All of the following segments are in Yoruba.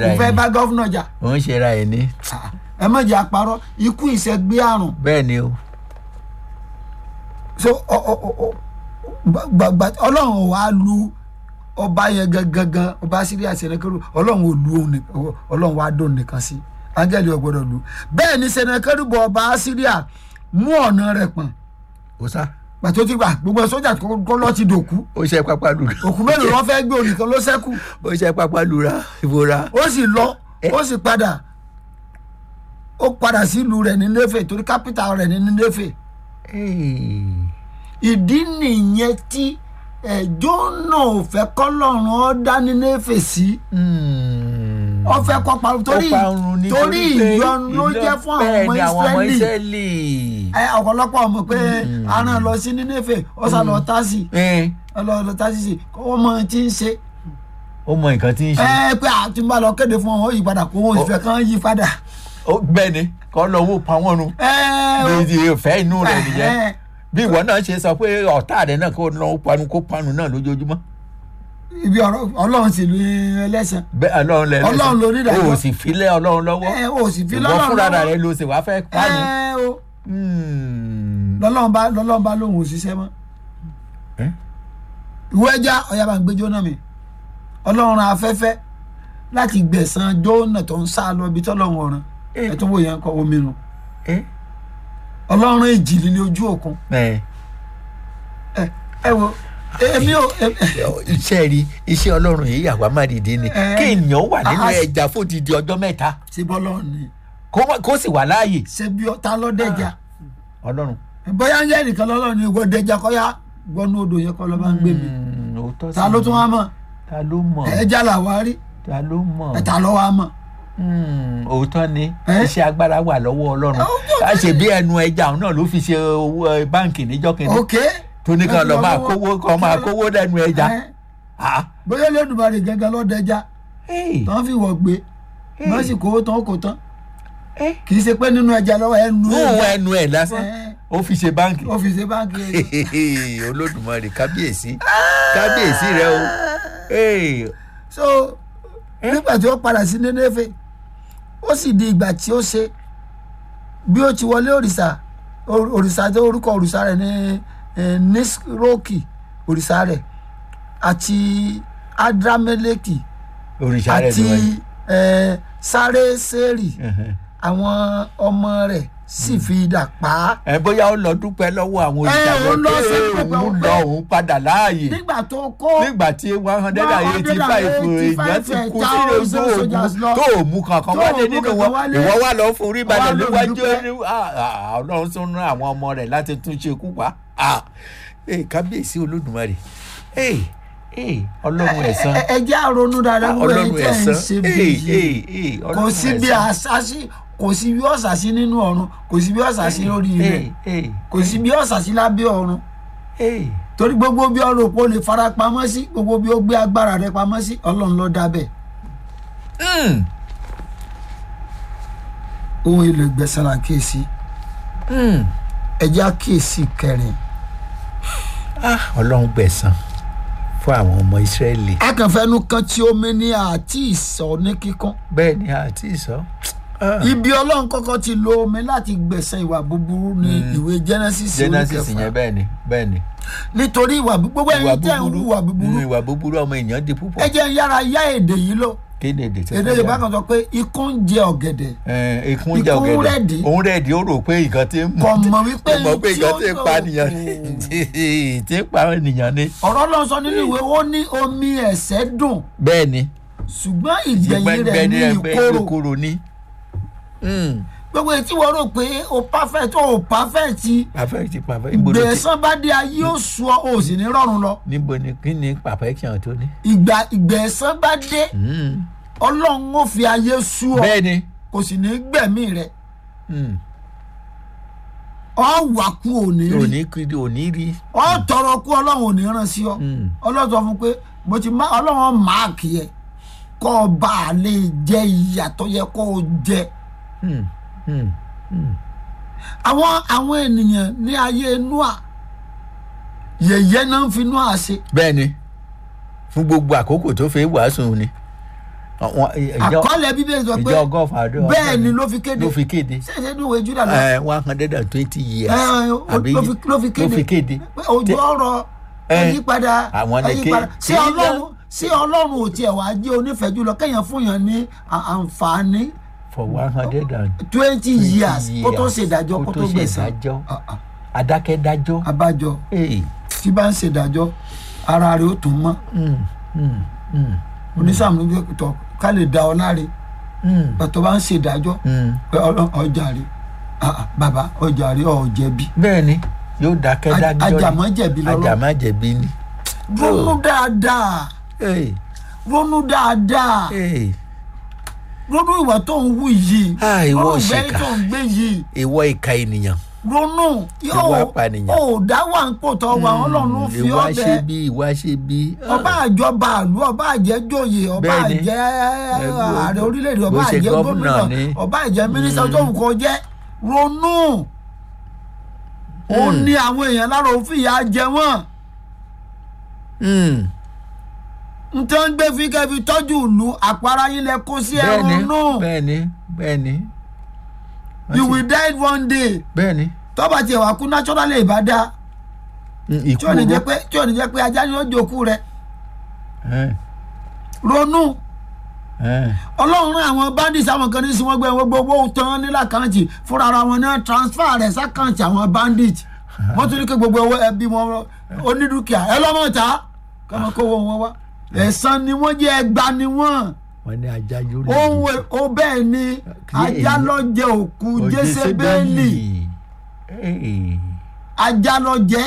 ra kò fẹ́ ẹni bá gọ́fúnà jà òun ṣe ra ẹni ẹ má jẹ́ àparọ́ ikú ìṣẹ́gbé àrùn bẹ́ẹ̀ ni o so ọ- ọ- ọ- ọ- gbàgbà ọlọ́run ò wá lu ọba yẹn gangan ọba síríà sẹnẹkẹrù ọlọ́run ò lu òun nìkan ọlọ́run wá dóun nìkan sí áńgẹ́lì ò gbọ́dọ̀ lu bẹ́ẹ̀ ni sẹnẹkẹrù bọ ọba síríà mú ọ̀nà rẹ̀ pọ̀n ó sá pàtó ti gbà gbogbo sójà tó lọ́ ti dòkú ó ṣe pápá lura òkú mélòó wọn fẹ́ gbé òun nìkan ló ṣẹ́kù ó ṣe pápá lura ìbora ó sì lọ ó sì padà ó padà sílùú rẹ̀ ní Néfè torí kápítà rẹ̀ ní Néfè ìdí nìyẹn tí ẹjọ́ náà ò fẹ́ kọ́lọ́run ọ́ dá ní Néfè sí ó fẹ́ kọ́ parun torí torí ìyọnu ló jẹ́ fún àwọn ọmọ Ísírẹ́lì Ísírẹ́lì ẹ ọ̀pọ̀lọpọ̀ ọmọ pé aràn lọ sí ní Néfè ó sá lọ tásì ọlọ́ọ̀lọ́ tásì sí kó mọ tí ń ṣe ó mọ nǹkan tí ń ṣe ẹ pé àti bá lọ kéde fún wọn ó yí padà kó wọn ò sì fẹ́ kán yí padà. Ó- bẹ́ẹ̀ ni kọ́ lọ wó pa wọ́n run ẹ ó bí ìfẹ́ inú rẹ̀ nìyẹn ẹ, bí ìwọ náà ṣe sọ pé ọ̀tá rẹ̀ náà kó lọ panu kó panu náà lójoojúmọ́ ibi ọ̀rọ̀ ọlọ́run sì lu ẹlẹ́sàn bẹ́ẹ̀ ọlọ́run lẹ Ọlọ́run ló ní ìdájọ́. o ò sì filẹ̀ ọlọ́run lọ́wọ́ ẹ ó sì fi ìwọ lọ́lọ́run fúnra lọ́wọ́. rẹ̀ ló sì wá fẹ́ panu. ẹ ó Hmm. lọ́lọ́run bá lọ́lọ́run bá lóhùn òṣìṣẹ́ mọ́ Eh? ìwé ẹja ọ̀yà bá ń gbé jóná mi ọlọ́run ran afẹ́fẹ́ láti gbẹ̀san jóná tó ń sá lọ ibi tọ́lọ́run ọ̀ràn Eh. ẹ̀ tó wò yẹn kọ́ omi nu Eh? ọlọ́run èjì líle ojú òkun Eh. ẹ ẹ wo èmi ò ẹ- iṣẹ́ rí iṣẹ́ ọlọ́run yìí àwa má dìde ni Eh. kí èèyàn wà nínú Ah, ah. ẹja fódìdí ọjọ́ mẹ́ta ṣe bọ́lọ́run ni kó má- kó sì wà láàyè ṣe bí ọta lọ́dẹ̀jà ọlọ́run. bóyá ń jẹ́ nìkan lọ́lọ́run ni ìwọ dẹja kọ́yá gbọ́nú odò yẹn kọ́ lọ́ bá ń gbé mi Hmm, òótọ́ ta sì ló ni. tún wá mọ̀ ta ló mọ̀ ẹja làwa rí ta ló mọ̀ ẹ̀ta lọ́ wá mọ̀ Hmm, òótọ́ ni Eh? iṣẹ́ agbára wà lọ́wọ́ ọlọ́run ká ṣe bí ẹnu ẹja òun náà ló fi ṣe owó ẹ, báǹkì níjọ́ kìíní ok tó ní kan lọ máa lọ́wọ́- kówó kan máa kówó lẹ́nu ẹja. ẹ, Ah. bóyá lẹ́dùnmarè gẹ́gẹ́ lọ́dẹja Hey. tán fi wọ̀ gbé wọ́n sì kówó tán kó tán Eh. kì í ṣe pé nínú ẹja lọ́wọ́ ẹnu fún ẹja ẹnu ẹ lásán Eh. ó fi ṣe báǹkì. ó fi ṣe báńkì olódùmarè kábíyèsí kábíyèsí rẹ o Hey. so nígbà tí ó padà sí Nénéfè ó sì di ìgbà tí ó ṣe bí ó ti wọlé òrìṣà or- òrìṣà tó orúkọ òrìṣà rẹ̀ ní eh, nisroki òrìṣà rẹ̀ àti adrameleki òrìṣà rẹ àti ni wọn. eh, sáréṣẹ́rì àwọn ọmọ rẹ̀ sì fi idà pa á ẹ bóyá ó lọ dúpẹ́ lọ́wọ́ àwọn òrìṣà Eh, ó lọ sí rẹ dúpẹ́ pé òun pé- lọ òun padà láàyè nígbà tó kó nígbà tí one hundred and eighty five èèyàn ti kú 185,000 sínú soldiers ojú lọ. tó ò mú kankan Tó ò wálé mú nínú kankan wọn wálé. ìwọ wà lọ fún orí balẹ̀ Wá lọ níwájú dúpẹ́. ní- ah, ah, ọlọ́run tún rán àwọn ọmọ rẹ̀ láti tún ṣe kú pa Ah, eh, kábíyèsí olódùmarè Eh, eh, ọlọ́run ẹ̀san ẹ ẹ jẹ́ àrònú dáadáa gbogbo ọlọ́run ẹ̀yin tẹ́ ẹ̀ ń ẹ̀san ṣe bí Eh, yìí eh, eh, kò ọlọ́run sí bí ẹ̀san. àṣàṣì kò sí bí ọ̀ṣàṣì nínú ọ̀run kò sí bí ọ̀ṣàṣì lórí ilẹ̀ Eh, eh, kò sí bí ọ̀ṣàṣì lábẹ́ ọ̀run eh. torí gbogbo bí ọ̀rọ̀ òpó lè fara pamọ́ sí gbogbo bí ó gbé agbára rẹ̀ pamọ́ sí ọlọ́run ló dá bẹ́ẹ̀ Mm, ohun èlò ìgbẹ̀san là ń kíyèsí mm. ẹ jẹ́ àkíyèsí kẹrin Ah, ọlọ́run gbẹ̀san fún àwọn ọmọ ìsírẹ́lì akànfẹ́nu kan tí omi ní àti ìsọ̀ ní kíkún bẹ́ẹ̀ ni àti ìsọ. Ah. ibi ọlọ́run kọ́kọ́ ti lo omi láti gbẹ̀san ìwà búburú ní ìwé Genesis orí genesis kẹfà. yẹn bẹ́ẹ̀ ni bẹ́ẹ̀ ni. nítorí ìwà bú- gbogbo ẹ̀yin tẹ́ ń hu ìwà búburú mm, ìwà búburú ọmọ èèyàn di púpọ̀. ẹ jẹ́ ń yára yá èdè yìí lọ kí ni èdè tí èdè yorùbá kan sọ pé ikú ń jẹ ọ̀gẹ̀dẹ̀ ẹ ikún jẹ Ikún ọ̀gẹ̀dẹ̀ rẹ̀dí. òun rẹ̀dí ó rò pé nǹkan tí ń mú kò mọ̀ wípé kò mọ̀ pé tí nǹkan ó tí ń lò- pa nìyàn ni tí ń pa ènìyàn ni. ọ̀rọ̀ lọ sọ nínú ìwé ó ní omi ẹ̀ṣẹ̀ dùn bẹ́ẹ̀ ni ṣùgbọ́n ìgbẹ̀yìn rẹ̀ ní ẹgbẹ́ ìkorò ìkorò ni. Mm, gbogbo etí wọ́n rò pé o perfect o perfect perfect perfect ibo ló ti gbẹ̀san bá dé ayé ó sọ o sì ní rọrùn lọ níbo ni kí ni perfection tó ní. ìgbà ìgbẹ̀san bá dé Mm, ọlọ́run ó fi ayé sú ọ bẹ́ẹ̀ ni. kò sì ní gbẹ̀mí rẹ̀ Mm, ọ wà kú òní rí òní kiri òní rí. ọ tọrọ kú ọlọ́run ò ní ràn sí ọ Mm. ọlọ́run sọ fún pé mo ti má ọlọ́run máàkì ẹ kọ́ ọ bá a lè jẹ ìyà tó yẹ kó o jẹ Mm, mm, mm. àwọn àwọn ènìyàn ní ayé Nóà yẹ̀yẹ́ náà ń fi Nóà ṣe bẹ́ẹ̀ ni fún gbogbo àkókò tó fẹ́ wàásù ni Àwọn- ìjọ àkọọ́lẹ̀ bíbélì sọ pé ìjọ ọgọ́fà ọdún bẹ́ẹ̀ ni ló fi kéde ló fi kéde ṣẹ̀ṣẹ̀ ní ìwé júdà lọ Eh, one hundred and twenty years Eh, o- àbí ló fi- ló fi kéde. ló fi kéde pé ojú ọ̀rọ̀ Eh, ẹ̀yípadà àwọn ni ẹ̀yípadà ké- sí kí ọlọ́run sí ọlọ́run ò tiẹ̀ wá jẹ́ onífẹ̀ẹ́ jùlọ kéèyàn fún yàn ní à- àǹfààní for one hundred and twenty years kó tó years, ṣèdájọ́ kó tó gbẹ̀san ṣèdájọ́ Ah, ah. adákẹ́dájọ́ abájọ Hey, tí bá ń ṣèdájọ́ ara rẹ̀ ó tún mọ́ mm, mm, mm, onísàmù ló tọ́ ká lè da ọ láre mm, pẹ̀tọ́ bá ń ṣèdájọ́ mm. pé ọlọ́- ọjà rẹ̀ ah, ah, bàbá ọjà rẹ̀ ọ̀ jẹ̀bi bẹ́ẹ̀ ni yóò dákẹ́ Aj- dájọ́ ni. ajàmọ́ jẹ̀bi lọ́lọ́ ajàmọ́ jẹ̀bi ni. ronú dáadáa Hey, ronú dáadáa hey. ronú ìwà tó ń wù yìí Ah, ìwọ ronú ìgbẹ́ òṣìkà. tó ń gbé yìí ìwọ ìka ènìyàn ronú Ìwà apànìyàn. ò dá wà ń pò tọ́ wa ọlọ́run ló fi ìwà ọ́ ṣe bẹ́ẹ̀ bí ìwà ṣe bí. ọba àjọba àlú ọba àjẹjòyè ọba Bẹ́ẹ̀ni. àjẹ bó- ààrẹ orílẹ̀-èdè ọba bó ṣe àjẹ gọ́fúnà gómìnà ni. ọba àjẹ mínísítà tó ń kọ jẹ́ ronú ó ní àwọn èèyàn lára òfin ìyà jẹ wọ́n Mm, n tó ń gbé fi kẹfì tọ́jú ìlú àpárá yín lẹ kó sí ẹ bẹ́ẹ̀ni ronú bẹ́ẹ̀ni bẹ́ẹ̀ni. you will die one day bẹ́ẹ̀ni. tọ́ba tiẹ̀ wá kú naturally ìbá dá Mm, tí ò ní jẹ́ oró. pé tí ò ní jẹ́ pé ajá ni ó jòkú rẹ Eh, ronú eh. ọlọ́run rán àwọn bandits àwọn kan ní sí wọ́n gbé wọn gbogbo owó tán ní lákàntì fúnra ara wọn náà transfer rẹ̀ sákàntì àwọn bandits wọ́n tún ní kí gbogbo owó ẹbí wọn onídùkìá ẹ lọ́mọ ta kọ́mọ kówó wọn wá ẹ̀san ni wọ́n jẹ́ ẹgbà ni wọ́n wọ́n ní ajá yóò lè ohun ẹ̀- ó bẹ́ẹ̀ ni ajá lọ jẹ òkú jésébélì ajá lọ jẹ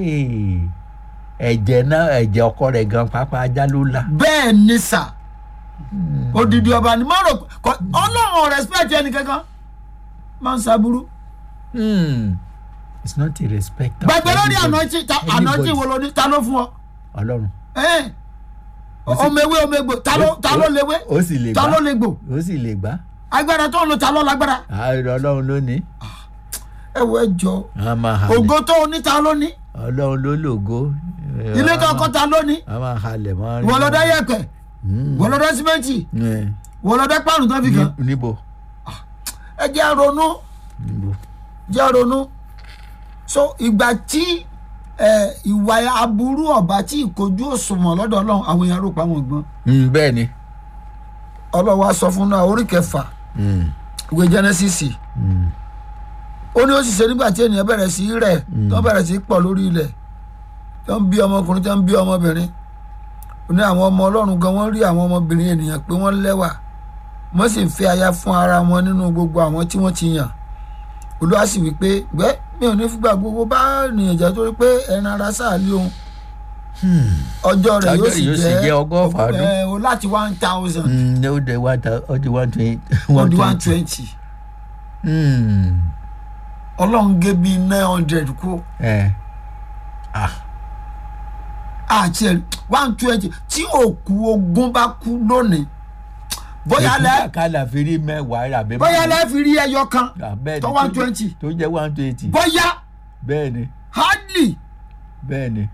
ẹ̀jẹ̀ náà ẹ̀jẹ̀ ọkọ rẹ̀ gan pápá ajá ló là. bẹ́ẹ̀ ni sà odidi ọba ni mo rò kọ ọlọ́run respect ẹnì kankan máa ń saburú Hmm. it's not a respect. of gbàgbé lórí anybody. ànájì ta Anybody. ànájì wo ló ní ta ló fún ọ ọlọ́run ẹ ọmọ ewé ọmọ egbò ta ló ta ló léwé ó sì lè ta gbá ló lè gbò ó sì lè gbá agbára tó ń lo ta ló lágbára ààrẹ ọlọ́run ló ní ẹ wọ ẹ jọ a máa halẹ̀ ògo tó o ní ta ló ní ọlọ́run ló lògo ilé tó kọ́ ta ló ní a máa halẹ̀ mọ́ ìwọ lọ dá yẹ̀pẹ̀ Hmm. ìwọ lọ dá símẹ́ǹtì Eh, ìwọ lọ dá pàrọ̀ tó fi kàn ní- níbo ẹ jẹ́ ronú níbo jẹ́ ronú so ìgbà tí ẹ ìwà aburú ọba tí ìkojú òṣùwọ̀n lọ́dọ̀ ọlọ́run àwọn èèyàn rò pa wọn gbọ́n Hmm, bẹ́ẹ̀ ni ọlọ́run wa sọ fún náà orí kẹfà Hmm, ìwé jẹ́nẹ́sìsì hmm, ó ní ó sì ṣe nígbà tí ènìyàn bẹ̀rẹ̀ sí í rẹ̀ tó bẹ̀rẹ̀ sí í pọ̀ lórí ilẹ̀ tó ń bí ọmọkùnrin tó ń bí ọmọbìnrin ó ní àwọn ọmọ ọlọ́run gan wọ́n rí àwọn ọmọbìnrin ènìyàn pé wọ́n lẹ́wà wọ́n sì ń fẹ́ aya fún ara wọn nínú gbogbo àwọn tí wọ́n ti yàn olúwa sì wí pé gbẹ́ mi ò ní fúgbà gbogbo bá ènìyàn jẹ́ torí pé ẹran ara sáàlì òun ọjọ́ rẹ̀ yóò Ọjọ́ sì rẹ̀ yóò sì jẹ́ jẹ́ ọgọ́fà ọdún. ẹ, o láti one thousand Hmm, ó dé one thou- ó di one twenty ó di one one twenty. twenty Hmm, ọlọ́run gé bíi nine hundred kú eh, ah, àti ẹ̀ one twenty tí òkú ogun bá kú lónìí bóyá lẹ́ èkúté kàlà fi rí mẹ́wàá rà bẹ́ẹ̀ bóyá lẹ́ fi rí ẹyọ kan bẹ́ẹ̀ ni tó tó one jẹ́- twenty tó jẹ́ one twenty bóyá bẹ́ẹ̀ ni hardly bẹ́ẹ̀ ni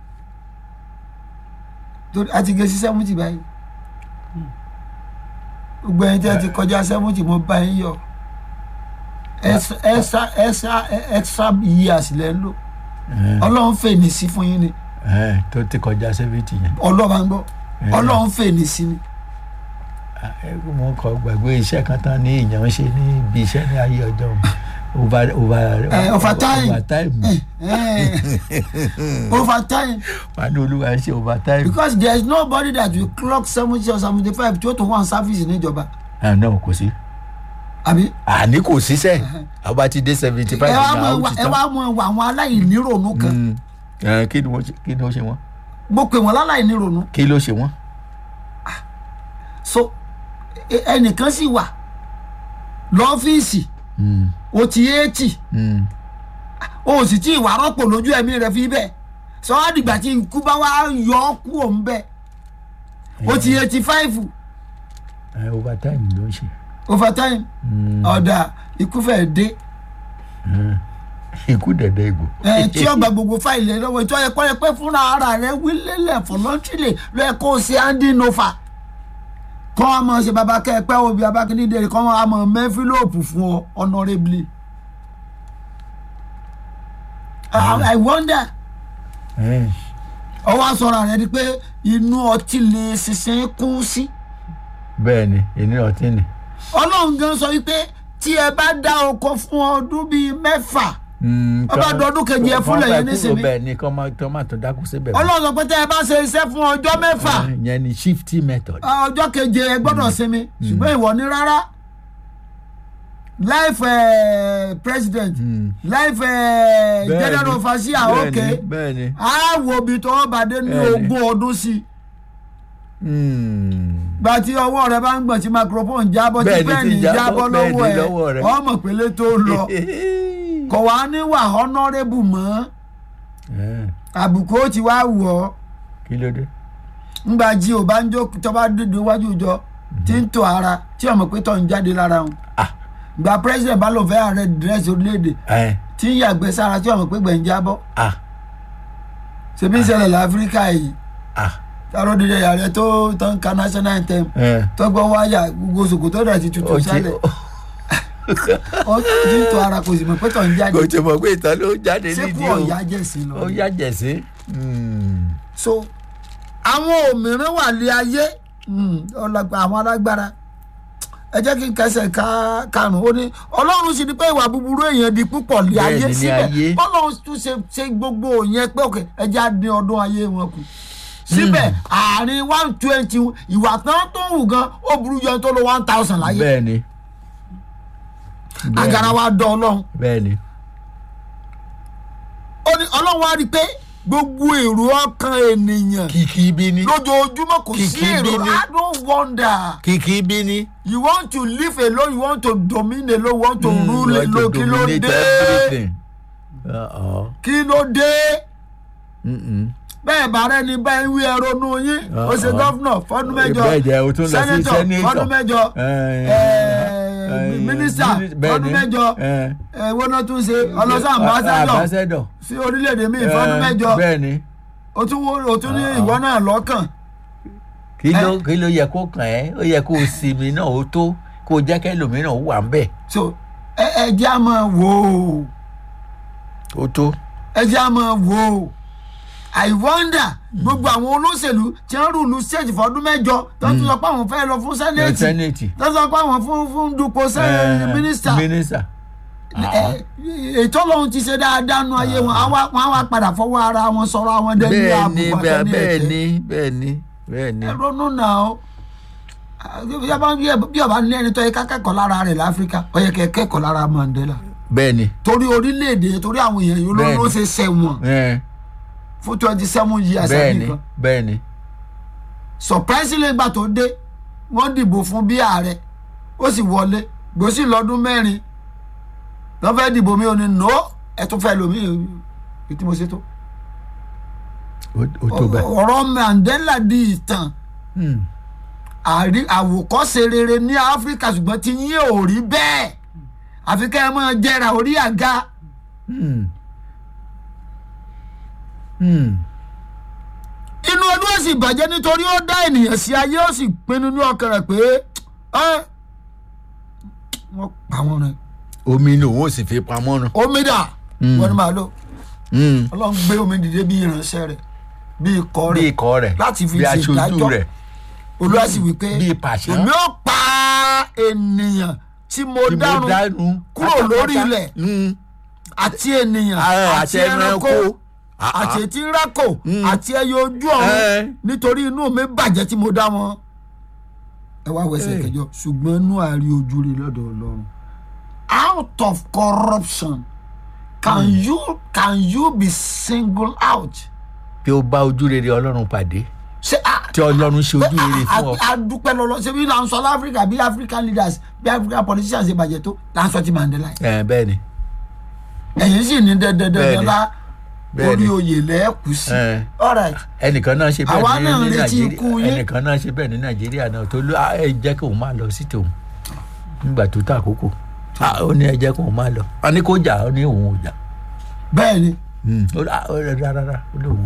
torí a ti gé sí seventy báyìí gbogbo ẹni tí a ti kọjá seventy mo bá yín yọ extra extra extra extra years lẹ́ ń lò Eh, ọlọ́run fèèní sí fún yín ni eh, tó ti kọjá seventy yẹn. ọlọ́ba ń gbọ́ Eh. ọlọ́run fèèní sí ni Ah, eh, mo kọ gbàgbé iṣẹ́ kan tán ní ìyàn ṣe ní ibi iṣẹ́ ní ayé ọjọ́ over over Eh, overtime. overtime over time wà ní olúwa ṣe overtime. because there is nobody that will clock seventy or seventy five tí ó tún wá service níjọba ah no kò sí àbí. àní kò síṣẹ́ àbá ti dé seventy ẹ five wá náà mọ ó wá- ti ẹ tán. wá mọ wà àwọn aláìníròónú kan Mm. Eh, kí ni wọ́n ṣe- kí ni ó ṣe wọ́n mo pè wọ́n láláìníròónú kí ló ṣe wọ́n. so ẹ- ẹnìkan sì wà lọ́fíìsì Mm, o ti eighty mm. o sì tí ìwà rọ́pò lójú ẹ̀mí rẹ̀ fi bẹ́ẹ̀ sọ wá dìgbà tí ikú bá wá yọ ọ́ kú òun bẹ́ẹ̀ o ti eighty five Eh, overtime ló ń ṣe. over time Mm. ọ̀dà ikú fẹ́ẹ́ dé Mm. ikú dẹ̀dẹ̀ ìgbò. ẹ tí ọgbà gbogbo fáìlì ẹ lọ́wọ́ ìtọ́ ẹ̀kọ́ ẹ pé fúnra ara rẹ wílélẹ̀ fọlọ́ntìlẹ̀ ló yẹ kó o ṣe handing over kọ́ wa mọ̀ ṣe baba kẹ́ ẹ pẹ́ wo bí abákíní dèrè kọ́ wa mọ̀ mẹ́fílòpù fún ọ honourably. I I wonder Eh, ọwọ́ sọ̀rọ̀ rẹ̀ di pé inú ọtí lè ṣiṣẹ́ kú sí. bẹ́ẹ̀ ni èmi ọtí ni. ọlọ́run gan sọ wípé tí ẹ bá dá oko fún ọdún bíi mẹ́fà Mm, Ọba kọ́- dọdún kejì ẹ kọ́- fúnlẹ̀ kọ́ yẹn fẹ́ nísìnyí. kúrò bẹ́ẹ̀ ni kọ́ máa tọ́ máa tó dákú síbẹ̀. ọlọ́run sọ pé tẹ́ ẹ bá ṣe iṣẹ́ fún ọjọ́ mẹ́fà Eh, yẹn ni shifty method. ọjọ́ keje ẹ gbọ́dọ̀ sinmi ṣùgbọ́n ìwọ ní rárá life eh, president Mm. life eh, Bẹ́ẹ̀ general ni, overseer bẹ́ẹ̀ ok ni, bẹ́ẹ̀ ni. á wo ibi tó wọ́n bá dé ní Bẹ́ẹ̀ ni. ogún ọdún sí i Mm. gba tí ọwọ́ rẹ bá ń gbọ̀n tí microphone jábọ́ tí Bẹ́ẹ̀ ni, pẹ́ẹ́nì tí jábọ́, jábọ́ bẹ́ẹ̀ ni, lọ́wọ́ lọ́wọ́ ẹ̀ rẹ. ọmọ pélé tó lọ kò wá níwà honourable mọ́ Eh, àbùkù ó ti wá wọ̀ ọ́ kí ló dé. ńgbà jí ò bá ń jó tó bá dúdú iwájú ìjọ tí ń tò ara tí ọmọ pé tó ń jáde lára wọn Ah. gba president bá lọ fẹ́ ààrẹ dírẹ́sì orílẹ̀-èdè Eh, tí ń yàgbẹ́ sára tí ọmọ pé gbẹ̀ ń jábọ́ ah ṣèbí ń ṣẹlẹ̀ láfíríkà yìí ah tààrọ̀ dídẹ ààrẹ tó tó ń ka national anthem eh, tó gbọ́ wáyà gbogbo ṣòkòtò rẹ̀ ti tutù ó ti sálẹ̀ ó ti ń tò ara kò sì mọ̀ pé tó ń jáde kò tí mọ̀ pé ìtàn ló jáde ṣé kú nídìí o ọ̀yá jẹ̀sìn lọ. ó yá jẹ̀sí. Mm. so àwọn òmìnira wà lé ayé mm, ọlọgbà àwọn alágbára ẹ jẹ́ kí n kẹsẹ̀ ká karùn-ún ó ní ọlọ́run sì ni pé ìwà búburú èèyàn di púpọ̀ lé Bẹ́ẹ̀ ayé ni ní síbẹ̀ ayé. ọlọ́run tún ṣe ṣe gbogbo yẹn pé òkè ẹ jẹ́ á dín ọdún ayé wọn kù síbẹ̀ àárín one twenty ìwà tán tó ń wù gan ó burú jẹun tó lo one thousand láyé bẹ́ẹ̀ ni. Bẹ́ẹ̀ agara ni, wa dán ọlọ́run bẹ́ẹ̀ ni. ó ní ọlọ́run wá rí i pé gbogbo èrò ọkàn ènìyàn kìkì bí ni. lójoojúmọ́ kò sí Kìkì èrò bí ni. I don't wonder. kìkì bí ni. you want to live alone you want to dominate alone you want to Mm, rule like to alone kí ló dominate dé everything. Uh-uh. kí ló dé Mm-mm. bẹ́ẹ̀ bá rẹ ni bẹ́ẹ̀ wí ẹ̀rọ nu yín ó ṣe Uh-uh. gọ́fúnà fọ́dún mẹ́jọ bẹ́ẹ̀ jẹ́ o tún lọ sí sẹ́nẹ́tọ̀ sẹ́nẹ́tọ̀. fọ́dún mẹ́jọ Eh, eh, eh, mínísítà míní- bẹ́ẹ̀ fọ́dún ni. mẹ́jọ Eh, ẹ̀wọ́n náà tún ṣe ọlọ́sàn ambassadọ̀ ambassador. sí orílẹ̀-èdè míì fọ́dún Eh, mẹ́jọ bẹ́ẹ̀ ni. o tún wo- o tún ní Uh-uh. ìwọ náà lọ́kàn kí ló kí ló yẹ kó kàn ẹ́ ó yẹ kó o sinmi náà ó tó kó o jẹ́ kẹ́lòmíràn wà ń bẹ̀ so ẹ ẹ jẹ́ a máa wò ó ó tó. ẹ jẹ́ a máa wò ó i wonder gbogbo àwọn olóṣèlú tí wọ́n rúlu state fọdún mẹ́jọ tó ń tún sọ pé àwọn fẹ́ lọ fún sẹ́nẹ̀tì sẹ́nẹ̀tì. tó ń sọ pé àwọn fún fún dupò sẹ́ mínísítà mínísítà. ẹ, ètò ọlọ́run ti ṣe dáadáa nu ayé wọn àwa- wọn á wá padà fọwọ́ ara wọn sọ̀rọ̀ àwọn dẹ́ni bẹ́ẹ̀ ni àbùkù bẹ́ẹ̀ àtẹni bẹ́ẹ̀ ẹ̀tẹ́ ni bẹ́ẹ̀ ni bẹ́ẹ̀ ni. ẹ ronú náà ó bí ọba bí ọba ní ẹni tó yẹ ká kẹ́kọ̀ọ́ lára rẹ̀ láfíríkà ó yẹ kẹ́ kẹ́kọ̀ọ́ lára Mandela bẹ́ẹ̀ ni. torí orílẹ̀-èdè torí àwọn èèyàn yìí ló Bẹ́ẹ̀ni. ló ṣe ṣẹ̀wọ̀n Eh, fún twenty seven years bẹ́ẹ̀ àbí ni nǹkan bẹ́ẹ̀ ni. surprisingly ìgbà tó dé wọ́n dìbò fún bí ààrẹ ó sì wọlé gbòsì lọ́dún mẹ́rin wọ́n fẹ́ dìbò mi ò ní no ẹ tún fẹ́ lómi èyí tí mo ṣe tó. ó ó tó bẹ́ẹ̀. ọ̀rọ̀ Mandela di ìtàn Hmm. àrí àwòkọ́ṣe rere ní Áfíríkà ṣùgbọ́n tí yín ò rí bẹ́ẹ̀ àfi kẹ́ ẹ máa jẹrà orí àga Hmm. Hmm. inú ọdún ó sì bàjẹ́ nítorí ó dá ènìyàn sí ayé ó sì pinnu ní ọkàn rẹ̀ pé ẹ́ wọ́n pa wọn rẹ̀ omi ni òun ò sì fi pamọ́ nù. omi dà Mm. wọ́n ní màá lò Hmm. ọlọ́run gbé omi dìde bí ìránṣẹ́ rẹ̀ bí ikọ̀ bí rẹ̀ ikọ̀ rẹ̀ láti fi bí ṣe aṣojú ìdájọ́. rẹ̀ olúwa sì wí pé bí pàṣẹ. èmi ó pa ènìyàn tí mo tí mo dárun dánú kúrò lórí pátápátá. ilẹ̀ Hmm. àti ènìyàn Ah, àti ẹranko Ah, ah. àti etí ńlákò Mm. àti ẹyẹ ojú ọ̀run Eh. nítorí inú mi bàjẹ́ tí mo dá wọn. ẹ wá wẹsẹ̀ Eh. kẹjọ ṣùgbọ́n inú àárí ojú rẹ̀ lọ́dọ̀ ọlọ́run out of corruption can you can you be singled out. tí o bá ojú rere ọlọ́run pàdé ṣé a tí ọlọ́run ṣe ojú rere a- fún ọ. a- a dúpẹ́ lọ́lọ́ ṣé bí là ń sọ láfíríkà bí african leaders bí african politicians ṣe bàjẹ́ tó là ń sọ ti Mandela yìí. ẹ bẹ́ẹ̀ ni ẹ̀yin sì ní dandandandan Bẹ́ẹ̀ni. lá Bẹ́ẹ̀ni. orí oyè lẹ́ẹ̀kú sí. Eh. all right ẹnìkan náà ṣe Àwa bẹ́ẹ̀ náà ní ní retí ikú nàìjíríà yín. ẹnìkan náà ṣe bẹ́ẹ̀ ní nàìjíríà náà tó ló "Ah, ẹ jẹ́ kí òun máa lọ sí tòun nígbà tó tà àkókò Ah, ó ní ẹ jẹ́ kí òun máa lọ a ní kó jà ó ní òun ò jà bẹ́ẹ̀ ni Hmm. ó ní, "Ah, ó rẹ rárá ó ní òun ò jà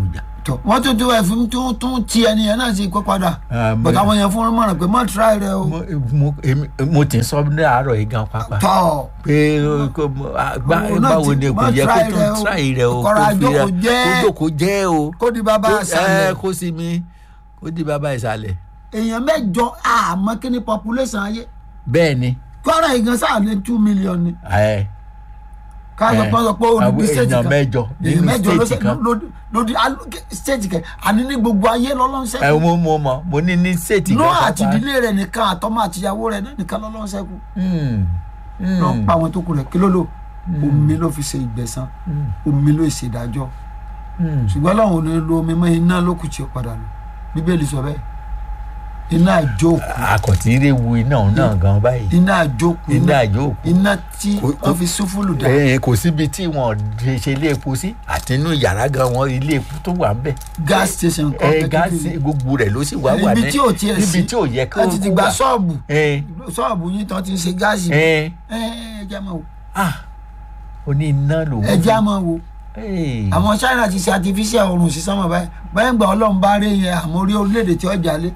tọ wọ́n tún tún ẹ̀fín tún tún ti ẹni yẹn náà sí kó padà Ah, mo- bọ̀dọ̀ àwọn yẹn fún un mọ̀ràn pé má tíráì rẹ o mo mo èmi- mo ti sọ ní àárọ̀ yìí gan pápá tọ̀ pé kó mo- ah, gbá- Òun náà báwo ti- ni kò má yẹ kó try tó rẹ o. tíráì rẹ o Kọ́ra kó fi jókòó ra- jẹ́. kó jókòó jẹ́ o kó di bàbá Kó- àṣàlẹ̀ ẹ, kó sí mi kó di bàbá ìsàlẹ̀ èèyàn mẹ́jọ àmọ́ kí ni population ayé bẹ́ẹ̀ ni kọ́ra ìgan sáà ní two million ni ẹ, ká sọ ẹ, pé sọ pé olùdí àwọn state èèyàn kan mẹ́jọ èèyàn nínú mẹ́jọ ló state ṣe kan ló- lódì state kan àní ní gbogbo ayé ẹ lọ́lọ́sẹ̀ mo mo mọ mo ní ní state nú kan àti pápá. ìdílé rẹ̀ nìkan àtọmọ àtìyàwó rẹ̀ náà nìkan lọ́lọ́sẹ̀ kù Hmm, hmm, lọ pa àwọn tó kù rẹ̀ kí ló lò omi ló fi ṣe ìgbẹ̀san hmm, omi ló ṣe ìdájọ́ hmm. ṣùgbọ́n láwọn ò ní lo omi mọ́ iná ló kù tí ó padà lò bíbélì sọ bẹ́ẹ̀ iná àjókù àkọ̀tí rẹ̀ wu iná òun náà gan báyìí iná àjókù iná àjókòó iná tí Kò- wọ́n fi súfúlù dá ẹ kò síbi tí wọn ṣe ṣe ilé epo sí àti inú yàrá gan wọn ilé epo tó wà ń bẹ gas station kan ẹ kékeré. gáàsì gbogbo rẹ̀ ló sì wá wà ibi ní tí ò tiẹ̀ sí níbi tí ò yẹ kó ẹ ti ti gba wà. ṣọ́ọ̀bù ẹ ṣọ́ọ̀bù yín tán ti ń ṣe gáàsì ẹ ẹ ẹ jẹ́ máa wò ah ó ní iná lòun ẹ jẹ́ máa wò Hey. àwọn China ti ṣe artificial oorun sí sánmọ̀ báyìí báyìí ń gba ọlọ́run bá rí yẹn àmọ́ orí orílẹ̀-èdè tí ó jalè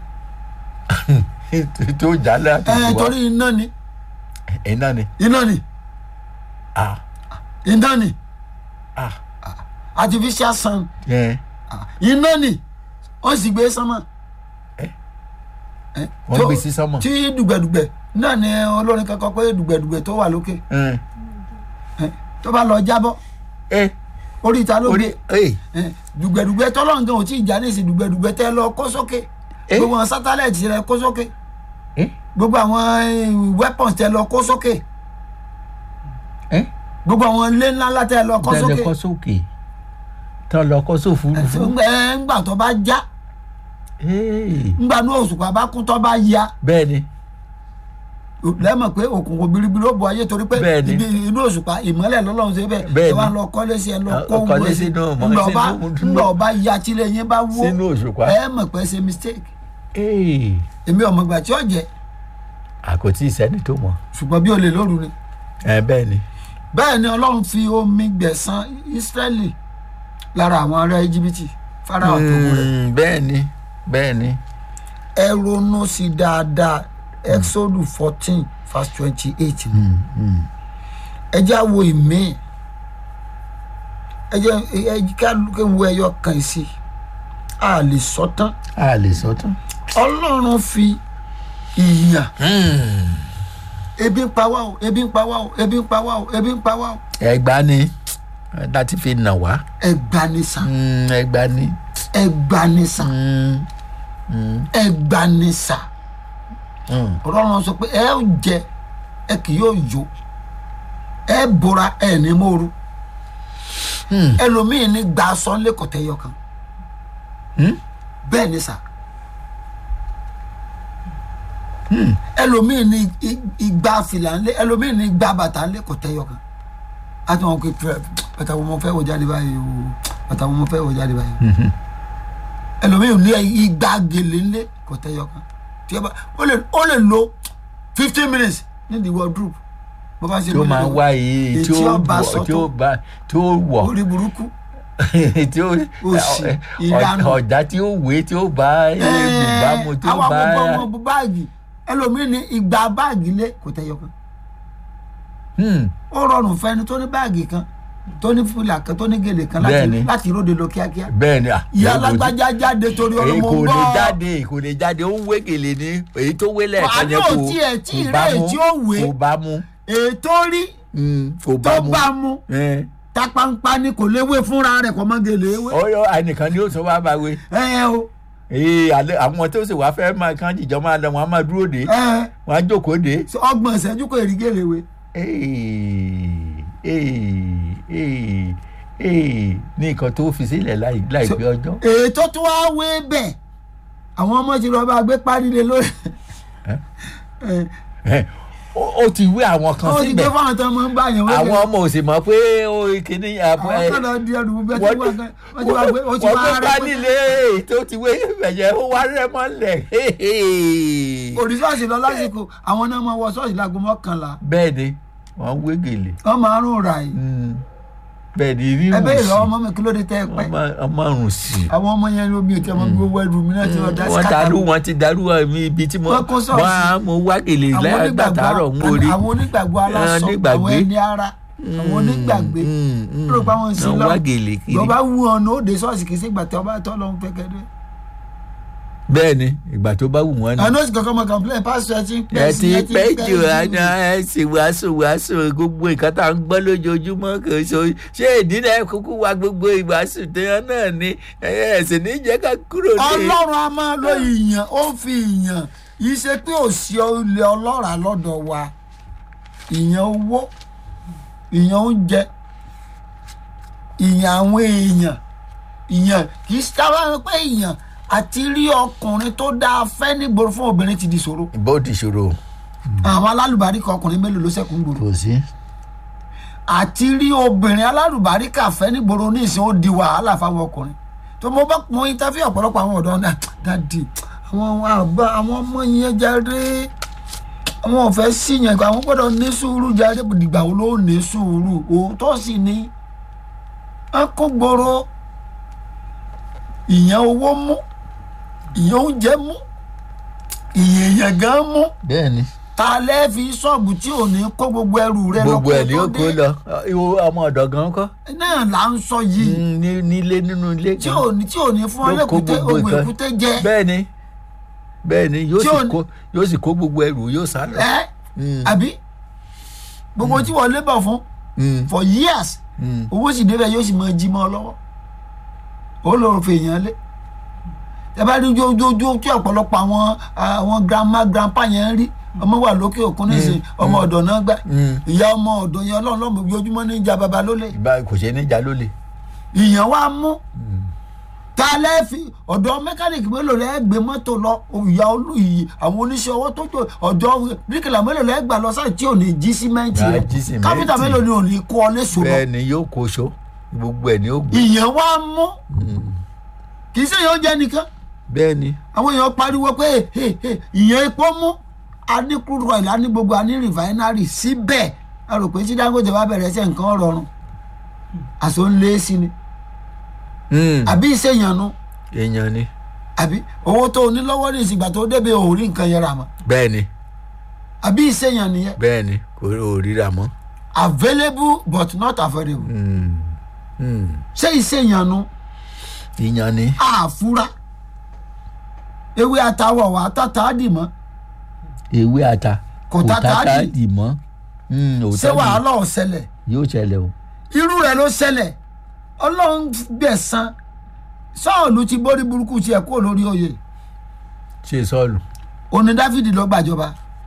tó jálẹ̀ àti ẹ ìwà torí iná ni iná ni iná ni ah iná ni ah artificial sun ẹ iná ni wọ́n sì gbé sánmọ̀ Eh? Eh, wọ́n tó- gbé sí sánmọ̀ tí dùgbẹ̀dùgbẹ̀ náà ni olórin kankan pé dùgbẹ̀dùgbẹ̀ tó wà lókè ẹ eh, tó bá lọ jábọ́ ẹ orí ìta ló orí gbé ẹ Eh, dùgbẹ̀dùgbẹ̀ tọ́lọ́ǹgàn ò tí ì já ní ìsìn dùgbẹ̀dùgbẹ̀ tẹ́ lọ kó sókè Eh? gbogbo àwọn sátáláìtì rẹ kó sókè ẹ gbogbo àwọn eh, weapons tẹ́ lọ kó sókè ẹ gbogbo àwọn ilé ńlá ńlá tẹ́ lọ kó tẹ́lẹ̀ sókè kọ́ sókè tán lọ kọ́ sófurufú ẹ ńgbà tó bá já Hey. ńgbà ní òṣùpá bá kún tó bá ya bẹ́ẹ̀ ni lẹ́mọ̀ pé òkùnkùn biribiri ó bu ayé torí pé Bẹ́ẹ̀ni. ibi inú òṣùpá ìmọ́lẹ̀ lọ́lọ́run ṣe bẹ́ẹ̀ Bẹ́ẹ̀ni. ẹ wá lọ kọ́lé sí ẹ lọ Ah, kó kọ́lé gbogbo ẹ sí sínú mọ́- ńgbà ọba sínú- ńgbà ọba ya tílé yín bá wó sínú òṣùpá ẹ mọ̀ pé ṣe mistake Hey. èmi ọmọ ìgbà tí ó jẹ àkótí ìsẹ́ni tó mọ̀ ṣùgbọ́n bí olè lóru ni ẹ bẹ́ẹ̀ ni bẹ́ẹ̀ ni ọlọ́run fi omi gbẹ̀san Ísírẹ́lì lára àwọn ará íjíbítì Fáráò tó wọ rẹ̀ Mm, bẹ́ẹ̀ ni bẹ́ẹ̀ ni ẹ ronú sí dáadáa Exodus fourteen verse twenty eight ni Mm, mm. ẹ jẹ́ àwo ìmí ẹ jẹ́ ẹ jẹ́ ká wo ẹyọ kan sí a lè sọ tán a lè sọ tán. ọlọ́run fi ìyàn ebi ń pa wá o ebi ń pa wá o ebi ń pa wá o ebi ń pa wá o ẹgbà ni láti fi nà wá ẹgbanisàn Mm, ẹgbà ni ẹgbanisàn Mm, mm, ẹgbanisàn mm. ọlọ́run sọ pé ẹ ó jẹ ẹ kì yóò yó ẹ bora ẹ ní mòru Hmm. ẹlòmíì ní gba aṣọ ńlẹ kọtẹ yọ kan Hmm? bẹ́ẹ̀ ni sà ẹlòmíì ní i- igba fìlà ńlẹ ẹlòmíì ní igba bàtà ńlẹ kọtẹ yọ kan àti wọn kò fẹ bàtà wọn mo fẹ́ wọ̀ jáde báyìí o bàtà wọn mo fẹ́ wọ̀ jáde báyìí Mhm. ẹlòmíì ní igba gèlè ńlẹ kọtẹ yọ kan tí ó bá ó lè ó lè lo fifteen minutes ní the wardrobe bó bá ṣe tí ó máa lóye wá yìí tí ètí ó ọba wọ̀ sọ́tọ̀. tí ó bá tí ó wọ̀ orí burúkú tí ó Òṣì, ìranù. ọ̀dà tí ó wé tí ó bá ìbámu tí ó àwọn bá ọmọ ọmọ báàgì ẹlòmíì ní igba báàgì lé kò tẹyọ kan Hmm. ó rọrùn fẹni tó ní báàgì kan tó ní fúlà kan tó ní gèlè kan láti Bẹ́ẹ̀ni. láti róde lọ kíákíá bẹ́ẹ̀ ni à, ìyá kò sí- alágbájá jáde torí èyí ọlọmọ kò lè gbọ́ jáde kò lè jáde ó ń wé gèlè ní èyí tó wé lẹ́ẹ̀kan Àní yẹn ò kò tiẹ̀ tí kò ì bá rẹ̀ mú tí ó wé. kò bá mú ètò rí Hmm, kò tó bá mú bá mu Eh. tapampa ni kò léwé fúnra rẹ̀ kò mọ gèlè ewé ọyọ ànìkan ni ó sọ wá bá wé ẹ ẹ o ee alẹ́ àwọn tó sì wá fẹ́ máa kán jìjọ máa lọ wọn á máa dúró dé ẹ wọn á jókòó dé. ọgbọ̀n ìṣẹ́jú kò rí gèlè ewé Ee, ee, ee, ee, ní nǹkan tó fi sílẹ̀ láì láìpẹ́ ọjọ́. ètò tó wá wé bẹ́ẹ̀ àwọn ọmọ ti lọ bá gbé parí lé lórí Ẹ́? ẹ Ẹ, ó ó ti wé àwọn kan ó ti gbé síbẹ̀ fáwọn tó máa ń bá yẹn wé àwọn ọmọ ò sì mọ̀ pé ó kíní àwọn kan lọ di ẹrù bẹ́ẹ̀ tí wọ́n wọ́n ti wá gbé wọ́n ti wọ́n wá gbé rẹ́ pálílé tó ti wé bẹ̀yẹ ó wá rẹ́ mọ́lẹ̀ òdì ṣọ́ọ̀ṣì lọ lásìkò àwọn náà máa wọ ṣọ́ọ̀ṣì láago mọ́kànlá bẹ́ẹ̀ ni wọ́n wé gèlè. wọ́n máa ń rún ra yìí Mm, bẹ́ẹ̀ ni rírun ẹ bẹ́ẹ̀ sí lọ́wọ́ ọmọ mi kí ló dé tẹ́ ẹ pẹ́ ọmọ ọmọ rùn sí àwọn ọmọ yẹn ló mi ò tí ọmọ mi gbogbo ẹrù mi náà ti lọ dá sí wọ́n kàtà darú mi. wọn ti darú mi ibi tí mo Wọ́n kó sọ́ọ̀sì. wọ́n á mo wá gèlè àwọn lẹ́yìn gbàtàrọ̀ ń wọlé àwọn onígbàgbọ́ aláṣọ onígbàgbé. àwọn ẹni ara àwọn onígbàgbé ló pa wọn sí wọ́n lọ wá gèlè kiri lọ́ba wú ọ̀nà òde ṣọ́ọ̀ṣì kì í ṣègbà tí ọba tọ́ lọ́hún pẹ́kẹ́dẹ́. bẹ́ẹ̀ ni ìgbà tó bá wù wọ́n ni. àná òsì kankan mọ complain pásítọ̀ ẹ ti ń pẹ́ ẹ sí ti ẹ ti pẹ́ ń jù pẹ́ àná ẹ sì wàásù wàásù gbogbo nǹkan tá à ń gbọ́ lójoojúmọ́ kò so ṣé ìdílé kúkú wa gbogbo ìwàásù tẹ́yàn náà ni ẹ ẹ sì ní jẹ́ ká kúrò ní. ọlọ́run a máa lo ìyàn ó ń fi ìyàn yìí ṣe pé òsì ilé ọlọ́ràá lọ́dọ̀ wa ìyàn owó ìyàn oúnjẹ ìyàn àwọn èèyàn ìyàn kì í sábà pé ìyàn àti rí ọkùnrin tó dáa fẹ́ nígboro fún obìnrin ti di ṣòro bó ti ṣòro àwọn alálùbáríkà ọkùnrin mélòó ló ṣẹ́kù ń gbòòrò kò sí. àti rí obìnrin alálùbáríkà fẹ́ nígboro ní ìsìn ó di wàhálà fáwọn ọkùnrin tó mo bá mo interview ọ̀pọ̀lọpọ̀ àwọn ọ̀dọ́ náà dáàdì àwọn àgbà àwọn ọmọ yẹn jáde àwọn ò fẹ́ sí yẹn àwọn gbọ́dọ̀ ní sùúrù jáde dìgbà wo ló ní sùúrù òótọ́ sì ni wọn kó gbòòrò ìyẹn owó mú ìyẹn oúnjẹ mú ìyẹn èèyàn gan mú bẹ́ẹ̀ ni ta lẹ́ fi ṣọ́ọ̀bù tí ò ní kó gbogbo ẹrù rẹ lọ gbogbo ẹ̀ ní kó ó tó kó dé. lọ ìwọ ọmọ ọ̀dọ̀ gan kọ́ náà là ń sọ yìí Mm, ní- nílé nínú ilé tí gan. ò ní tí ò ní fún ọ Ló kó lẹ́kùté gbogbo ogun nǹkan. èkúté jẹ bẹ́ẹ̀ ni bẹ́ẹ̀ ni yóò Tí sì ò ní- kó yóò sì kó gbogbo ẹrù yóò sá lọ. ẹ Mm, àbí gbogbo tí wọ́n lébọ̀ fún mm, for years mm. owó sì débẹ̀ yóò sì máa jí mọ́ ọ lọ́wọ́ ó lọ fi èèyàn lé ẹ bá rí ojoojúmọ́ tí ọ̀pọ̀lọpọ̀ àwọn àwọn grandma grandpa yẹn ń rí ọmọ wà lókè òkun nísìnyí ọmọ ọ̀dọ̀ náà gbà Mm. ìyá ọmọ ọ̀dọ̀ yẹn ọlọ́run lọ́mọ ojoojúmọ́ ní ìjà baba lólè ìbá kò ṣe níjà lólè. ìyẹn wá mú ta lẹ́ẹ̀fì ọ̀dọ̀ mẹkáníìkì mélòó lẹ́ẹ̀ gbé mọ́tò lọ ìyá olú yìí àwọn oníṣẹ́ ọwọ́ tó jò ọ̀dọ̀ bíríkìlà mélòó lẹ́ẹ̀ gbà lọ sáà tí ò ní jí símẹ́ǹtì Gà rẹ̀ jí símẹ́ǹtì. káfíńtà mélòó ni ò ní kó ọ léṣo lọ bẹ́ẹ̀ ni yóò kó so gbogbo ẹ̀ ni ó gbé. ìyẹn wá mú kì í ṣe yóò jẹ́ nìkan bẹ́ẹ̀ ni àwọn èèyàn pariwo pé "Hey, hey, ìyẹn epo mú a ní crude oil a ní gbogbo a ní refinery síbẹ̀ a rò pé tí Dangote bá bẹ̀rẹ̀ ṣe nǹkan rọrùn àṣọ ń lé sí ni Mm, àbí ìṣèyànnú èèyàn ni àbí owó tó o ní lọ́wọ́ ní ìsìgbà tó débi ò rí nǹkan yẹn rà mọ́ bẹ́ẹ̀ ni àbí ìṣèyàn nìyẹn bẹ́ẹ̀ ni kò ò ríra mọ́. available but not affordable Mm, mm. ṣé ìṣèyànnú ìyàn ni àfúrá ewé àtàwọ̀ wà tàtà dì mọ́ ewé ata Kò tata dì. dì mọ́ Mm, ò ṣé tá dì. wàhálà ò ṣẹlẹ̀ yóò ṣẹlẹ̀ o. irú rẹ̀ ló ṣẹlẹ̀ ọlọ́run gbẹ̀san sọ́ọ̀lù ti borí burúkú tiẹ̀ kúrò lórí oyè ṣe sọ́ọ̀lù. òní dáfídì ló gbàjọba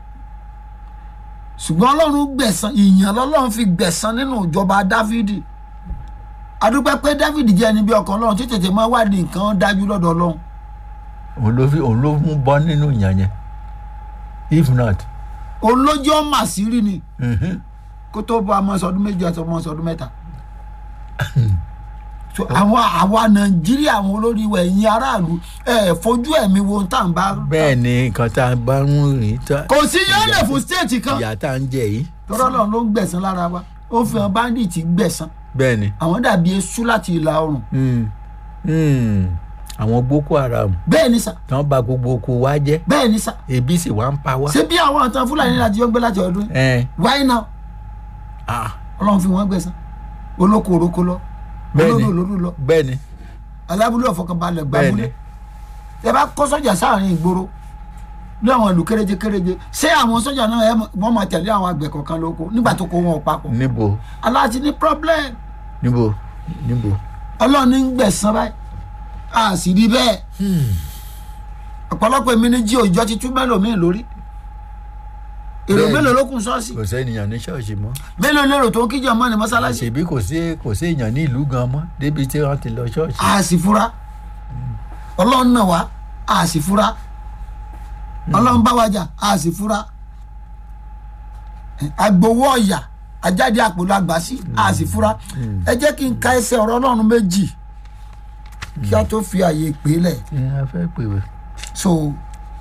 ṣùgbọ́n ọlọ́run gbẹ̀san ìyàn lọ́lọ́run fi gbẹ̀san nínú ìjọba dáfídì adúpẹ́ pé dáfídì jẹ́ ẹni bí ọkàn ọlọ́run tí tètè máa wádìí nǹkan dájú lọ́dọ̀ ọlọ́run òun ló fi òun ló mú bọ́ nínú ìyàn yẹn if not. olójú ọmọ àṣírí ni mhm. kó tó bọ́ ọmọ sọdún méjì àti ọmọ sọdún mẹ́ta so àwọn àwa nàìjíríà àwọn olórí wa ẹ̀yin aráàlú ẹ̀ fojú ẹ̀mí wo tá à ń bá bẹ́ẹ̀ ni nǹkan tá a bá ń rìn tá kò sí yẹ́lẹ̀ fún stéètì kan ìyá tá a ń jẹ yìí tọ́rọ́ náà ló ń gbẹ̀san lára wa ó fi hàn báńdíìtì gbẹ̀san bẹ́ẹ̀ ni àwọn dàbí eṣú láti ìlà oòrùn Mm, mm. àwọn boko haram bẹ́ẹ̀ ni sà tí wọ́n bà gbogbo oko wa jẹ́ bẹ́ẹ̀ ni sà ebi sì wá ń pa wá. ṣé bí àwọn àtàn fúlàní láti yọ gbé láti ọdún yìí? ẹ why now ah ọlọ́run fi wọ́n gbẹ̀san olóko òroko lọ Bẹ́ẹ̀ ni. olódò olódò lọ bẹ́ẹ̀ ni alábúlé ọ̀fọ̀kànbalẹ̀ bẹ́ẹ̀ gbàmúlé ni ẹ bá kó sọ́jà sáàrin ìgboro ní àwọn ìlú kéréje kéréje ṣé àwọn sọ́jà náà ẹ mọ̀- wọ́n máa tẹ̀lé àwọn àgbẹ̀ kọ̀ọ̀kan lóko nígbà tó kó wọn ò papọ̀ níbo aláàtí ní problem níbo níbo. ọlọ́run ní ń gbẹ̀san báyìí a sì rí bẹ́ẹ̀ ọ̀pọ̀lọpọ̀ èmi ní jí òjò ti tún mélòó lórí èrò Bẹ́ẹ̀ni. mélòó ló kún ṣọ́ọ̀ṣì kò sẹ́niyàn ní ṣọ́ọ̀ṣì mọ́ mélòó lérò tó ń kíjọ mọ́ ní mọ́sálásí àṣebí kò sí kò sí èèyàn ní ìlú gan mọ́ débi tí wọ́n ti lọ ṣọ́ọ̀ṣì. a sì fura ọlọ́run náà wá a sì fura ọlọ́run bá wa jà a sì fura agbowó ọ̀yà ajáde àpòlọ àgbàsí a sì fura ẹ jẹ́ kí n ka ẹsẹ̀ ọ̀rọ̀ ọlọ́run méjì kí a tó fi àyè pè é lẹ̀ ẹ a fẹ́ pè wẹ́. so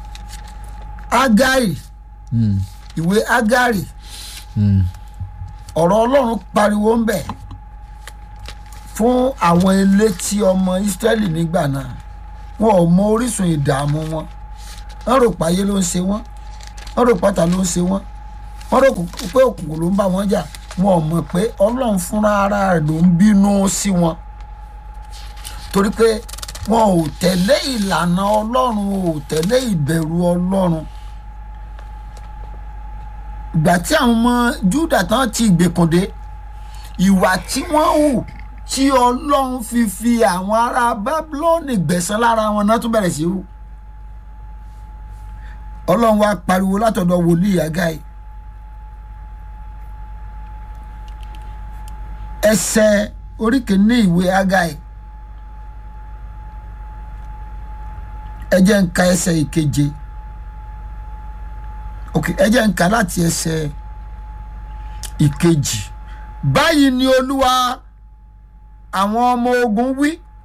agari ìwé agari ọ̀rọ̀ ọlọ́run pariwo ń bẹ̀ fún àwọn elétí ọmọ Ísírẹ́lì nígbà náà wọn ò mọ orísun ìdààmú wọn wọn rò páyé ló ń ṣe wọn wọn rò pátá ló ń ṣe wọn wọn rò pé òkùnkùn ló ń bá wọn jà wọn ò mọ̀ pé Ọlọ́run fúnra ara rẹ̀ ló ń bínú sí wọn torí pé wọn ò tẹ̀lé ìlànà Ọlọ́run ò tẹ̀lé ìbẹ̀rù Ọlọ́run ìgbà tí àwọn ọmọ Júdà tán ti ìgbèkùndé ìwà tí wọ́n hù tí Ọlọ́run fi fi àwọn ará Bábílọ́ọ̀nì gbẹ̀san lára wọn náà tún bẹ̀rẹ̀ sí hù Ọlọ́run wá pariwo látọ̀dọ̀ wòlíì Ágáì ẹsẹ̀ orí kìíní ìwé Ágáì ẹ jẹ́ n ka ẹsẹ̀ ìkeje ok ẹ jẹ́ n ka láti ẹsẹ̀ ìkejì báyìí ni olúwa àwọn ọmọ ogun wí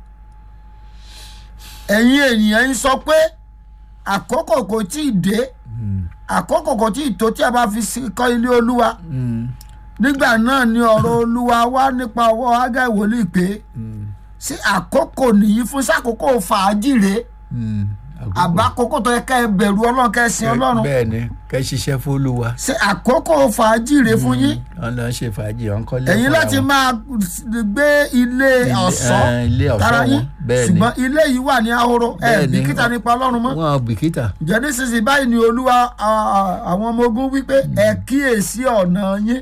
ẹ̀yin ènìyàn ń sọ pé àkókò kò tí ì dé àkókò kò tí ì tó tí a bá fi sí- kọ́ ilé olúwa nígbà náà ni ọ̀rọ̀ olúwa wá nípa ọwọ́ Ágáì wòlíì pé sí àkókò nìyí fún sákòókò fàájì rèé àbá àkókò tó yẹ ká ẹ bẹ̀rù ọlọ́run ká ẹ sin ọlọ́run bẹ́ẹ̀ ni kẹ́ ṣiṣẹ́ fólúwa ṣe àkókò fàájì rèé fún yín wọ́n lọ ṣe fàájì wọn kọ́lé ẹ̀yin fúnra láti wọn. máa gbé ilé Ilé- ọ̀ṣọ́ eh, ilé ọ̀ṣọ́ tara yín wọn, bẹ́ẹ̀ ni. ṣùgbọ́n ilé yìí wà ní ahoro ẹ Bẹ́ẹ̀ ni. bìkítà nípa ọlọ́run mọ́ wọn ò bìkítà ǹjẹ́ nísinsìnyí báyìí ni olúwa a, a, àwọn ọmọ ogun wípé ẹ kíyèsí ọ̀nà yín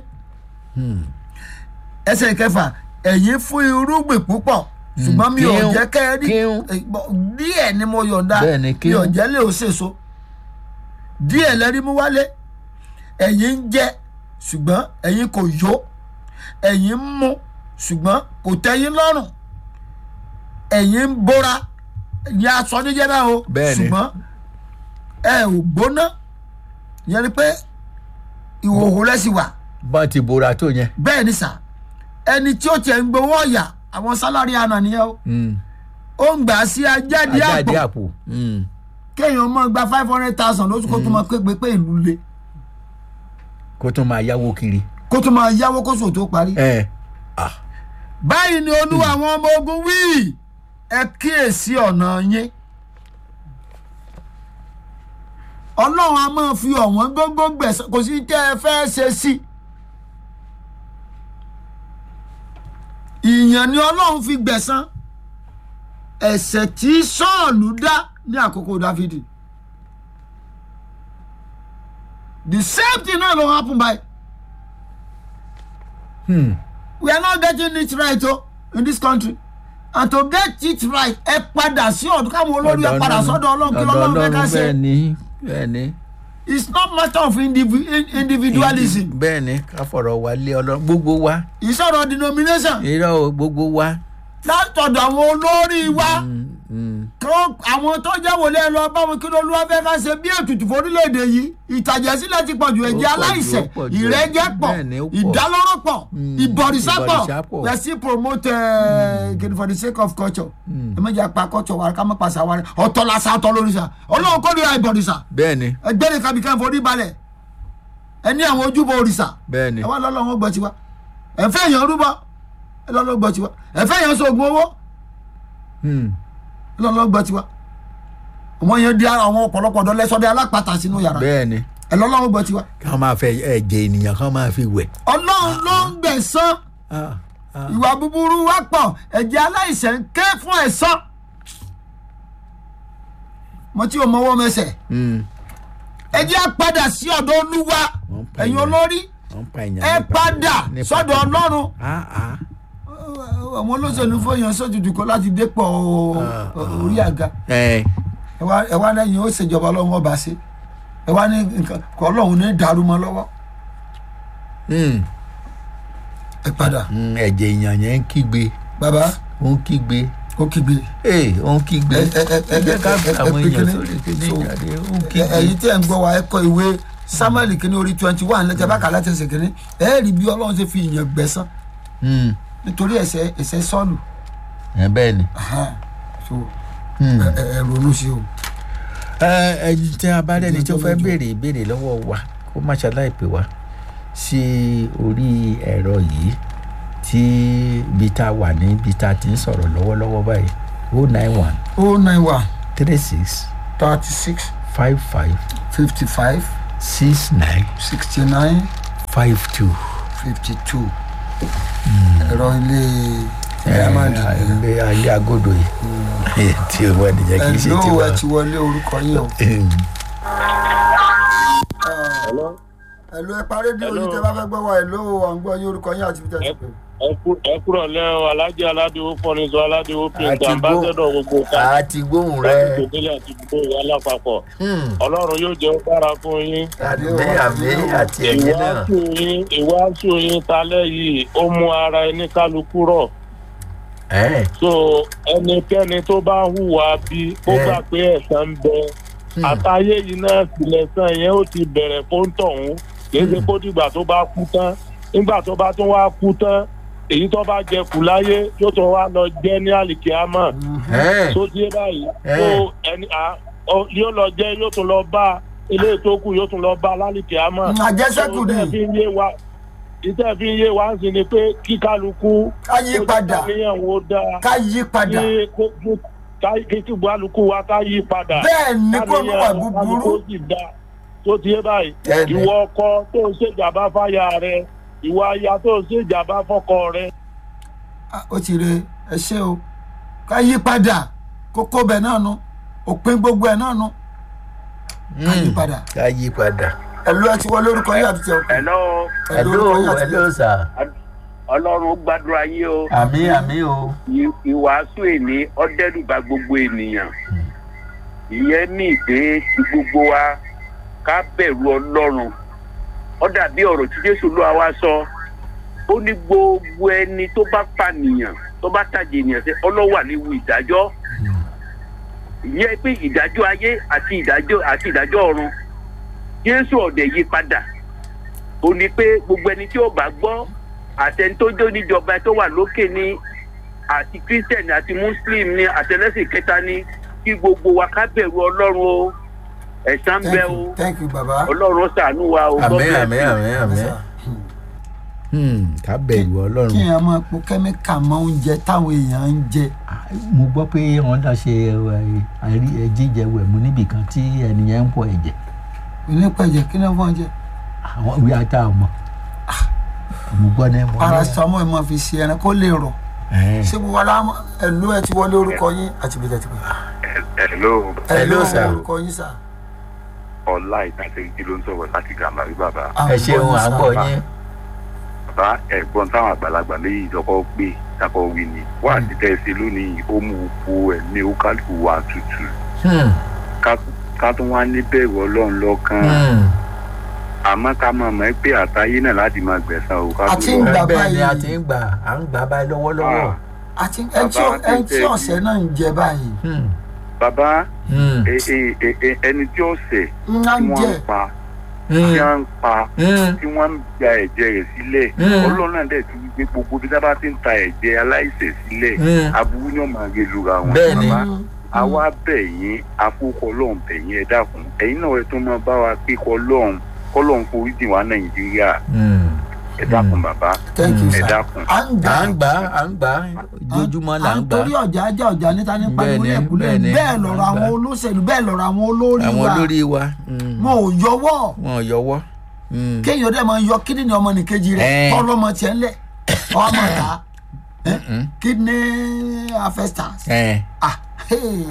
ẹsẹ̀ ìkẹfà ẹ̀yin fún irúgbìn púpọ̀ ṣùgbọ́n mi ò kíhún, jẹ́ kẹ́ ẹ rí kíhún. eh, bọ̀, díẹ̀ ni mo yọ̀ǹda Bẹ́ẹ̀ ni, mi ò kíhún. jẹ́ lè ó sèso díẹ̀ lẹ́rí mú wálé ẹ̀yin ń jẹ ṣùgbọ́n ẹ̀yin kò yó ẹ̀yin ń mu ṣùgbọ́n kò tẹ́yìn lọ́rùn ẹ̀yin ń bóra ní aṣọ níjẹ́ náà o Bẹ́ẹ̀ ni. ṣùgbọ́n ẹ ò gbóná yẹn ni pé ìhòòhò lẹ́sìn wà bọ́n ti bora tó yẹn. bẹ́ẹ̀ ni sà ẹni tí ó tiẹ̀ ń gbowó ọ̀yà àwọn sálárì àná nìyẹn o ó ń gbà sí ajáde ajáde àpò àpò. Mm. kéèyàn mọ́ gba five hundred thousand lóṣù kó tó máa pé pé ìlú le kó tún máa yáwó kiri. kó tó máa yáwó kóṣù tó parí. ẹ ah báyìí ni olúwa àwọn ọmọ ogun wí ẹ kíyèsí ọ̀nà yín ọlọ́run a máa fi ọ̀wọ́n gógó gbẹ̀sán kò sí tẹ́ ẹ fẹ́ ṣe sí ìyàn ni ọlọ́run fi gbẹ̀sán ẹ̀ṣẹ̀ tí sọ́ọ̀lù dá ní àkókò dáfídì the same thing náà ló happen by hmm. we are not getting it right o in this country and to get it right ẹ padà sí ọdún káwọn olórí ẹ padà sọ́dọ̀ ọlọ́run kí lọ́lọ́run fẹ́ ká bẹ́ẹ̀ ṣe ni bẹ́ẹ̀ ni. it's not matter of indivi in- individualism bẹ́ẹ̀ ni ká fọ̀rọ̀ wá lé ọlọ́run gbogbo wa ìsọ̀rọ̀ denomination irọ́ o gbogbo wa. látọ̀dọ̀ àwọn olórí wa Mm, mm. kó àwọn tó jẹ́ wòlé ẹ lọ bá wọn kí lọ́lọ́run fẹ́ ká ṣe bí ètùtù forílẹ̀-èdè yìí ìtàjẹ̀sílẹ̀ ti pọ̀ jù ẹ̀jẹ̀ pọ̀ jù, aláìṣẹ̀ ó pọ̀ jù. ìrẹ́jẹ pọ̀ Bẹ́ẹ̀ ni, ó pọ̀. ìdálóró pọ̀ ìbọ̀rìṣà pọ̀ ìbọ̀rìṣà pọ̀. we are still promote uh, for the sake of culture ẹ méjì apá culture wa ká má pàṣẹ wa rẹ ọ̀tọ̀ làṣà ọ̀tọ̀ lórìṣà ọlọ́run kọ́ nira ìbọ̀rìṣà bẹ́ẹ̀ ni ẹgbẹ́ ní kábíkà forí balẹ̀ ẹ ní àwọn ojúbọ òrìṣà bẹ́ẹ̀ ni ẹ wá lọ́lọ́run gbọ́ tiwa ẹ fẹ́ èèyàn rúbọ ẹ lọ́lọ́run gbọ́ tiwa ẹ fẹ́ èèyàn sóògùn owó Hmm. ẹ lọ́lọ́run gbọ́ tiwa wọ́n yẹn di àwọn ọ̀pọ̀lọpọ̀ ọ̀dọ́ lẹ́sọ̀dẹ́ alápàtà sínú yàrá bẹ́ẹ̀ ni ẹ lọ́lọ́run gbọ́ tiwa ká máa fẹ́ ẹ̀jẹ̀ ènìyàn ká máa fi wẹ̀. ọlọ́run ló ń gbẹ̀san Ah, ah. ìwà búburú wá pọ̀ ẹ̀jẹ̀ aláìṣẹ̀ ń ké fún ẹ̀san mo tí o mọwọ́ mẹsẹ̀ Hmm. ẹ jẹ́ á padà sí ọ̀dọ̀ olúwa Wọ́n pa ẹ̀yin èèyàn. olórí wọ́n pa èèyàn ẹ nípa- padà nípa- sọ́dọ̀ ọlọ́run Ah, ah. àwọn olóṣèlú fòyàn sójúdù kan láti dépò orí àga ẹ ẹ wá ẹ wá lẹ́yìn ó ṣèjọba ọlọ́run ọba ṣe ẹ wá ní nǹkan kọ́ ọlọ́run ní dàrú mọ́ lọ́wọ́ Hmm. ẹ padà Hmm, ẹ̀jẹ̀ èèyàn yẹn ń kígbe bàbá ó ń kígbe ó kígbe ee ó ń kígbe ẹ ẹ ẹ ẹ jẹ́ ká fi ẹ- ẹ- àwọn ẹ- èèyàn ẹ- sórí kíní so- ìjáde ó ń ẹ- kígbe. ẹ̀yin tí ẹ ń gbọ́ wa ẹ kọ ìwé samuel kìíní orí twenty one lẹ́tẹ̀ bá kà láti ẹsẹ̀ kìíní ẹ rí bí ọlọ́run ṣe fi ìyàn gbẹ̀san Hmm. nítorí ẹ̀ṣẹ̀ ẹ̀ṣẹ̀ sọ́ọ̀lù ẹ bẹ́ẹ̀ ni. Aha. so Hmm. ẹ ẹ- ẹ ronú sí o. ẹ ẹ tí a bá rẹni tó fẹ́ Ìjọba béèrè ìbéèrè lọ́wọ́ wa kó má ṣaláì pè wá sí orí ẹ̀rọ yìí tí ibi tá a wà ní ibi tá a ti ń sọ̀rọ̀ lọ́wọ́lọ́wọ́ báyìí o nine one o nine one three six thirty six five five fifty five six nine sixty nine five two. fifty two ẹ̀rọ ilé diamond ilé ayé agodo yìí tí o wọ́n nìyẹn kì í ṣe ẹ̀ló tiwa. ẹ ti wọlé orúkọ yín o. Hello? ẹ̀ló ẹ parí di oyin tẹ bá fẹ́ gbọ́ wa ẹ̀ló à ń gbọ́ yín orúkọ yín àti bíta ti pè. ẹ kúrọ̀ lẹ́ o alájẹ aládìwó fọ́nìṣọ́ aládìwó Àti pínta gbó- ambassadọ̀ gbogbo ká a ti gbóhùn rẹ láti tòkélé àti gbogbo ìyá lápapọ̀ ọlọ́run yóò jẹ́ ó dára fún yín àmì àmì àti ẹ̀yìn náà. ìwáṣù yín ìwáṣù yín talẹ́ yìí ó mú ara ẹni kálukú rọ̀ ẹ̀ so ẹnikẹ́ni tó bá hùwà bí ó Ẹ. gbà pé ẹ̀san ń bẹ àtàyè yìí náà sílẹ̀sán yẹn ó ti bẹ̀rẹ̀ fóńtọ̀hún kìí ṣe kó dìgbà tó bá kú tán nígbà tó bá tún wá kú tán èyí tó bá jẹ kù láyé yóò tún wá lọ jẹ ní àlìkíámà ẹ̀ tó dé báyìí Ẹ. tó ẹni à ọ- yóò lọ jẹ yóò tún lọ bá ilé tó kù yóò tún lọ bá lálìkíámà àjẹsẹ́kù ni ìtẹ́ fi ń yé wa ìtẹ́ fi ń yé wa ń sin ni pé kí kálukú ká yí padà níyàwó dáa ká yí padà kí kó- ká- kí kí kálukú wa ká yí padà bẹ́ẹ̀ ni kó mú wà búburú kálukú sì dá tó ti yé báyìí Bẹ́ẹ̀ni. ìwọ ọkọ tó ń ṣèjàmbá fáyà rẹ ìwọ aya tó ń ṣèjàmbá fọkọ rẹ Ah, ó ti re ẹ ṣe o ká yí padà kókó bẹ̀ náà nu òpin gbogbo ẹ̀ náà nu ká yí padà ká yí padà. ẹ̀ló ẹ ti wọlé orúkọ yín àti tẹ̀ ọkọ hello ẹ̀ló hello orúkọ yín àti hello sir. ọlọ́run ó gbàdúrà yín o àmì àmì o. Ì- ìwàásù èní ọdẹrùbà gbogbo ènìyàn ìyẹn ní ìpè tí gbogbo wa ká bẹ̀rù ọlọ́run ó dàbí ọ̀rọ̀ tí jésù ló wa sọ ó ní gbogbo ẹni tó bá pànìyàn tó bá tàjẹ̀ ènìyàn sí ọlọ́wà léwu ìdájọ́ ìyẹn pé ìdájọ́ ayé àti ìdájọ́ àti ìdájọ́ ọ̀run jésù ọ̀dẹ̀ yí padà ó ní pé gbogbo ẹni tí ó bá gbọ́ àtẹni tó jó níjọba tó wà lókè ní àti christian àti muslim ní àtẹlẹsìn kẹta ní kí gbogbo wa ká bẹ̀rù ọlọ́run o ẹ̀san ń bẹ thank o you thank you baba. ọlọ́run ṣàánú wa o God àmì bless àmì you. àmì àmì. Yes, sir. Hmm, ká bẹ̀rù kí ọlọ́run. èèyàn máa po kẹ́míkà mọ́ oúnjẹ táwọn èèyàn ń jẹ mo gbọ́ pé wọ́n dá ṣe àrí jíjẹ wẹ̀mú níbìkan tí ẹnìyẹn ń pọ̀ ẹ̀jẹ̀ onípẹ̀jẹ̀ kí ni wọ́n jẹ àwọn ìwé ata ọmọ. mo gbọ́ ní mo ní. paracetamol ẹ̀ máa fi ṣe ẹran kó lè rọ̀ Ẹ̀, ṣé gbogbo aláwọ̀ ẹ̀ló ẹ ti wọlé orúkọ yín àti bíta ti pè. hello Hello, sir. orúkọ yín sà. ọlá ìtàsẹ́jì ló ń sọ̀rọ̀ láti gàmàrí bàbá ẹ ṣeun à ń bọ̀ yín. bàbá ẹ̀gbọ́n táwọn àgbàlagbà méjì ìjọkọ́ gbé takọ̀ wí ni wà á ti tẹ̀sí lónìí ó mú oko ẹ̀mí ó kálukú wa tutù Hmm, Ká- ká tún wá ní bẹ̀rù ọlọ́run lọ́kàn hmm. àmọ́ ká máa mọ̀ pé àtayé náà láti máa gbẹ̀san o ká Àti tó ń lọ. gbà bẹ́ẹ̀ ni a báyìí. ti ń gbà à ń gbà báyìí lọ́wọ́lọ́wọ́. Ah, àti ẹni tí ó- ẹni tí ọ̀sẹ̀ náà ń jẹ báyìí Hmm, bàbá hmm, ẹ- ẹ- ẹ- ẹ- ẹni tí ó ṣẹ̀ ń á tí ń wọ́n jẹ ń pa tí hmm, wọ́n ń pa hmm. tí wọ́n ń gba ẹ̀jẹ̀ rẹ̀ sílẹ̀ Mm. ọlọ́run náà dẹ̀ ti wí pé gbogbo bí dábàá ti ń ta ẹ̀jẹ̀ aláìṣẹ̀ sílẹ̀ Mm. aburú ni wọ́n máa gé lura wọn. Bẹ́ẹ̀ ni. Bàbá, àwa bẹ̀ yín afúkọ ọlọ́run bẹ̀ yín ẹ dákun ẹ̀yin náà ẹ tún máa bá wa pé kọ́ ọlọ́run kọ́lọ́run forí jìn wá nàìjíríà Hmm. ẹ dákun bàbá thank you ẹ sir. dákun. à ń gbà à ń gbà à ń gbà ojoojúmọ́ là à ń ń gbà. torí ọjà ajá ọjà níta ní pariwo Bẹ́ẹ̀ni, lẹ́kùlé bẹ́ẹ̀ni, bẹ́ẹ̀ lọ̀rọ̀ à ń àwọn gbà. olóṣèlú bẹ́ẹ̀ lọ̀rọ̀ àwọn olórí àwọn wa olórí wa. hmm, wọn ò yọwọ́ wọn ò yọwọ́. Hmm. kéèyàn dẹ̀ máa yọ kídìní ọmọ nìkejì rẹ̀ Ẹ̀. tọ́lọ́mọ tiẹ̀ ńlẹ̀ ọmọ ta Mm-mm. kidney harvesters Ẹ̀, ah hey.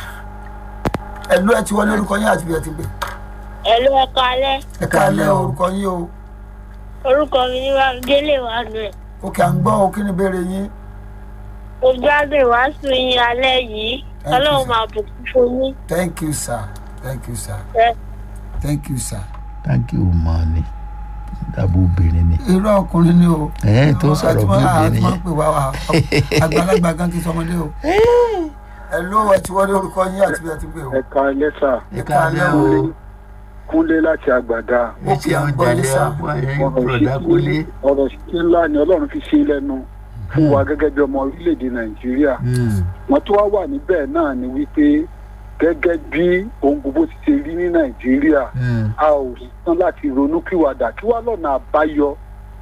ẹ̀lú ẹ̀ ti wọlé orúkọ yín àti bí ẹ ti gbé ẹ̀lú ẹ̀ka alẹ́ ẹ káàlẹ́ orúkọ yín o orúkọ mi ní bámidélé wàánu ẹ̀ òkè à ń gbọ́ o kí ni ìbéèrè yín mo gbádùn ìwàásù yín alẹ́ yìí you, ọlọ́run sir. máa bùkún fún yín thank you sir thank you sir ẹ thank you sir. thank you mọ ni dàbò obìnrin ni. irú ọkùnrin ni o. ẹ̀ tó sọ̀rọ̀ bí obìnrin máa yẹn. ń pè wá wa àgbàlagbà gan kí sọmọdé o. ẹ̀lú ẹ̀ ti wọlé orúkọ yín àti bí ẹ ti gbé o. ẹ̀ka lẹ́sà ẹ káàlẹ́ o. kúnlé láti àgbàdá ẹ ṣe ọjà lé ọgbà ẹ̀yìn bùrọ̀dá kúlé. ọ̀rọ̀ sí ńlá ni ọlọ́run fi ṣe lẹ́nu fún wa gẹ́gẹ́ bí ọmọ orílẹ̀-èdè nàìjíríà Hmm, wọ́n tó wá wà níbẹ̀ náà ni wípé gẹ́gẹ́ bí ohun gbogbo ti ṣe rí ní nàìjíríà hmm, a ò tán láti ronú kíwàdà kí wá lọ́nà àbáyọ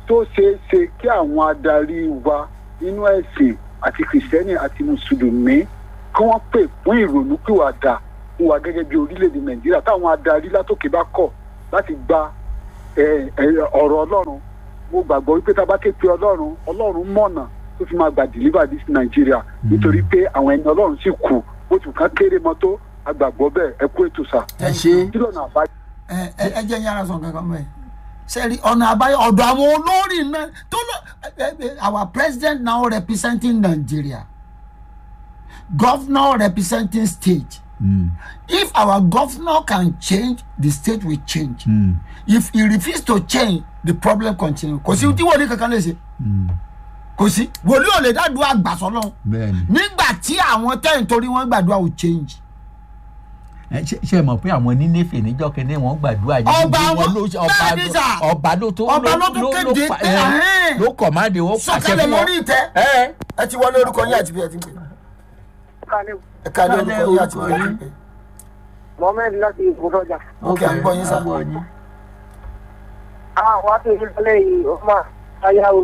tó ṣeé ṣe kí àwọn adarí wa nínú ẹ̀sìn àti kìrìsìtẹ́nì àti mùsùlùmí kí wọ́n pè fún ìrònúpìwàdà fún wa gẹ́gẹ́ bí orílẹ̀-èdè nàìjíríà táwọn adarí látòkè bá kọ̀ láti gba ẹ, ẹ, ọ̀rọ̀ ọlọ́run mo gbàgbọ́ wípé tá a bá ké pe ọlọ́run ọlọ́run mọ̀nà tó fi máa gbà deliver this nàìjíríà nítorí pé àwọn ẹni ọlọ́run sì kù bó tù ká kéré mọ́ tó agbàgbọ́ bẹ́ẹ̀ ẹ kú ètò sà. ẹ ṣe kí lọ́nà àbájá. ẹ ẹ ẹ jẹ́ yàrá sọ̀rọ̀ kankan mẹ́ sẹ́rí ọ̀nà àbáyọ ọ̀dọ̀ àwọn olórí náà tó lọ ẹ, ẹ, our president now representing nigeria governor representing state if our governor can change the state will change if he refuse to change the problem continue kò sí tí wòlíì kankan lè ṣe kò sí wòlíì ò lè dádúrà gbàsọ́lọ́ bẹ́ẹ̀ni nígbà tí àwọn tẹ́yìn torí wọ́n gbàdúrà ò change ẹ ṣe ṣe mọ̀ pé àwọn nínéfè níjọ́ kẹ́ni wọ́n gbàdúrà yìí Ọba bí wọn- ló ṣe- ọba bẹ́ẹ̀ ni sà. ọba ló tó Ọba ló tún kéde pa- pé, ẹ, ẹ̀hẹ́n. ló kọ̀máde ó pàṣẹ sọ̀kalẹ̀ fún wọn. lórí ìtẹ́ ẹ ẹ ti wọlé orúkọ yín àti bí ẹ ti ń pè ẹ ká lé orúkọ yín àti bí ẹ ti ń pè mohammed láti ìfúnrọjà. ok à ń gbọ́ yín sá. àwọn akéwì lálẹ́ yìí ó máa ayáwó.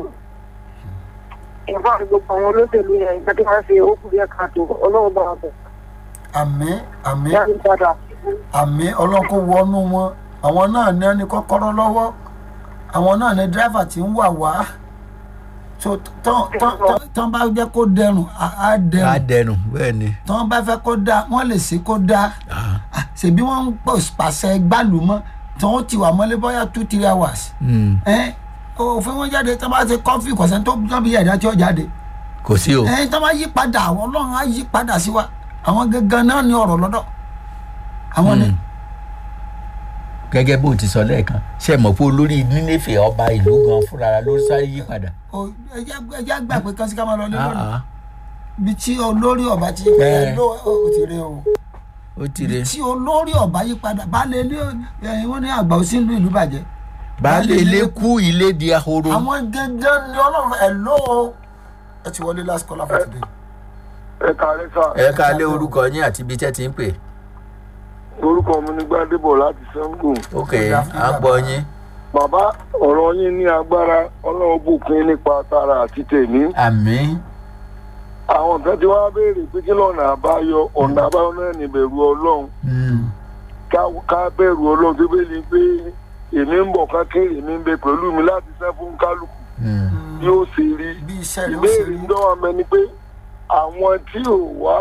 ìfọ̀n gbogbo àwọn olóṣèlú yẹn ìgbà tí wọ́n ṣe ó kù díẹ̀ káàtó ọlọ́run bá wọn bẹ̀. àmì àmì yára padà. àmì ọlọ́kọ̀ wọnú wọn àwọn náà ní ẹni kọ́kọ́rọ́ lọ́wọ́ àwọn náà ní dírẹ́fà tí ń wà wá so tán tán tán- tán bá jẹ́ kó dẹrùn á á á dẹrùn dẹnu bẹ́ẹ̀ ni. tán bá fẹ́ kó dáa wọ́n lè ṣe kó dáa Ah, ṣèbí wọ́n ń pò pàṣẹ gbàlùmọ́ tí wọ́n ti wà mọ́lé bóyá two three hours Mm. ẹ òfin wọn jáde tán bá ṣe kọfí kọ̀sẹ̀ tó tán bí ẹ̀dá tí ó jáde kò sí o. ẹ tán bá yí padà àwọn ọlọ́run á yí padà sí wa àwọn gangan náà ní ọ̀rọ̀ lọ́dọ̀ àwọn ni. Mm. gẹ́gẹ́ bó ti sọ lẹ́ẹ̀kan ṣe mọ̀ pé olórí nínéfè ọba ìlú gan fúnra ló sáré yí padà. o ẹjẹ ẹjẹ gbà pé kán sí ká máa lọ lé Ah, lónìí ah. bí tí olórí ọba ti Bẹ́ẹ̀. ẹ ló o ti rí o ó ti re. tí olórí ọba yí padà baálé ilé ẹyin wọn ní àgbà ó sì ń lu ìlú bàjẹ́ baálé ilé kú ilé di ahoro. àwọn gangan ni ọlọ́run ẹ ló o ẹ ti wọlé last call for today. ẹ kàlẹ́ sà ẹ ká lé orúkọ yín àti ibi tẹ́ ti ń pè. orúkọ mi ní gbadébọ̀ láti sango ok à ń gbọ́ yín. bàbá ọ̀rọ̀ yín ní agbára ọlọ́run bùkún nípa tara àti tèmí àmì. àwọn kan ti wá béèrè pé kí lọ́nà àbáyọ ọ̀nà àbáyọ náà ní bẹ̀rù ọlọ́run Mm. ká- ká bẹ̀rù ọlọ́run tó bẹ́ẹ̀ ni pé èmi ń bọ̀ kákéré èmi ń bẹ pẹ̀lú mi láti sẹ́ fún kálukú Mm. bí ó ṣe rí bí iṣẹ́ rẹ̀ ó ṣe ìbéèrè rí ń dánwà mẹ́ ni pé àwọn tí ò wá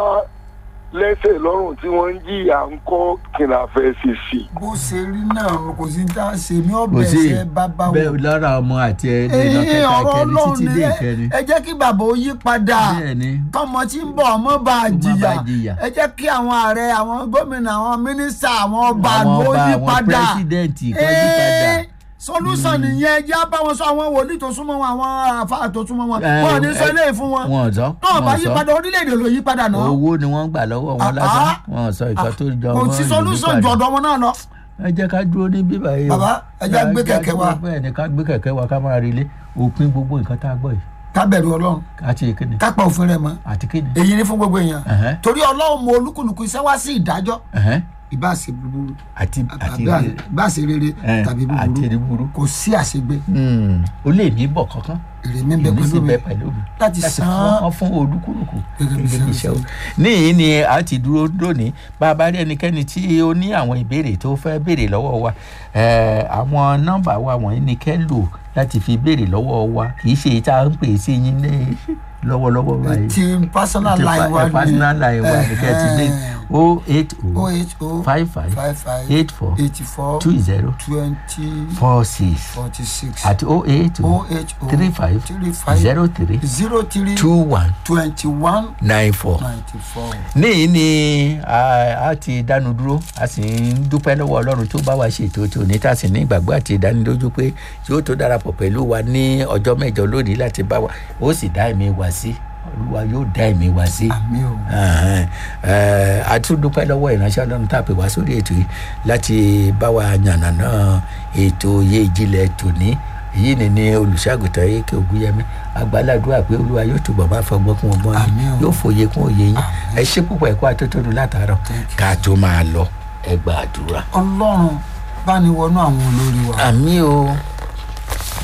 lẹ́sẹ̀ lọ́rùn tí wọ́n ń jìyà ń kọ́ kìnnàfẹ́ sì sí. bó ṣe rí náà kò sí ní tá a ṣe mí kò ọbẹ̀ sí ṣe bábá wò. bẹ́ẹ̀ lára ọmọ àti ẹni Ẹ̀yin lọ́kẹ́ta ọ̀rọ̀ kẹni ọlọ́run títí ni dé ẹ- ìkẹni. ẹ jẹ́ kí bàbá ó yí padà bẹ́ẹ̀ ni. tọmọ tí ń bọ̀ ọmọ bá a Kó má jìyà bàa jìyà. ẹ jẹ́ kí àwọn ààrẹ àwọn gómìnà àwọn mínísítà àwọn ọba àwọn ló ọba yí àwọn padà pírẹsidẹ́ǹtì kan yí padà. Ee, solution nìyẹn ẹ jẹ́ bá wọn sọ àwọn wòlíì tó súnmọ́ wọn àwọn àfáà tó súnmọ́ wọn Ẹ, wọn ò ní sọ ẹ, eléyìí fún wọn wọn ò sọ náà bá wọn ò yí sọ. padà orílẹ̀-èdè ló yí padà náà owó ni wọ́n gbà lọ́wọ́ wọn Ah, lásán ah. wọn ò sọ nǹkan tó jọ kò mọ́ sí ìlú solution padà. ju ọ̀dọ̀ wọn náà lọ. ẹ jẹ́ ká dúró ní bíbá yìí o. Bàbá, ẹ jẹ́ gbé Ẹ kẹ̀kẹ́ wa. bẹ́ẹ̀ ni ká gbé kẹ̀kẹ́ wa ká máa relé òpin gbogbo nǹkan tá a gbọ́ yìí ká bẹ̀rù ọlọ́run àti ìkíni ká pa òfin rẹ̀ mọ́ àti kíni. èyí ni fún gbogbo èèyàn Ẹ̀hẹ́. torí ọlọ́run mọ olúkúlùkù iṣẹ́ wá sí ìdájọ́ Ẹ̀hẹ́. ìbá ṣe búburú àti àti ìbá ṣe rere ẹ̀, tàbí àti búburú èrè búburú. kò sí àṣegbé Hmm, ó lè mí bọ̀ kankan èrè mi ń bẹ èmi sì pẹ̀lú mi bẹ pẹ̀lú mi láti san fún wọn fún olúkúlùkù Gẹ́gẹ́ bí gẹ́gẹ́ bí iṣẹ́ iṣẹ́ o. níyìí ni a ti dúró lónìí bá a bá rí ẹnikẹ́ni tí ó ní àwọn ìbéèrè tó fẹ́ béèrè lọ́wọ́ wa eh, àwọn nọ́mbà wa wọ̀nyí ni kẹ́ lò láti fi béèrè lọ́wọ́ wa kì í ṣe tá à ń pè é sí yín ní lọ́wọ́lọ́wọ́ báyìí. ti personal Ti line pa- wa eh, personal line wa ni kẹ́ ẹ ti dé o eight o o h o five five five five eight four eighty four two zero twenty four six forty six àti o eight o o h o three five three five zero three zero three two one twenty one nine four. ninety four. níyìí ni a a ti dánu dúró a sì ń dúpẹ́ lọ́wọ́ ọlọ́run tó bá wa ṣètò tí òní tá a sì ní ìgbàgbọ́ àti ìdánilójú pé yóò tó darapọ̀ pẹ̀lú wa ní ọjọ́ mẹ́jọ lónìí láti bá wa ó sì dá ẹ̀mí wa sí olúwa yóò dá ẹ̀mí wa sí. àmì o Ẹ̀hẹ́n. Ẹ̀, a tún dúpẹ́ lọ́wọ́ ìránṣẹ́ ọlọ́run tá a pè wá sórí ètò yìí láti bá wa yànnàná ètò oyè ìjìnlẹ̀ tòní èyí ni ní olùṣàgùtàn èké ògúnyẹmí agbáládùá pé olúwa yóò túbọ̀ máa fọgbọ́n kún ọgbọ́n Àmín yín o. yóò fòye kún òye yín ẹ ṣe púpọ̀ ẹ̀kọ́ atótónu látàárọ̀ ká tó máa lọ ẹ gbàdúrà. ọlọ́run bá ní wọnú àwọn olórí wa àmì o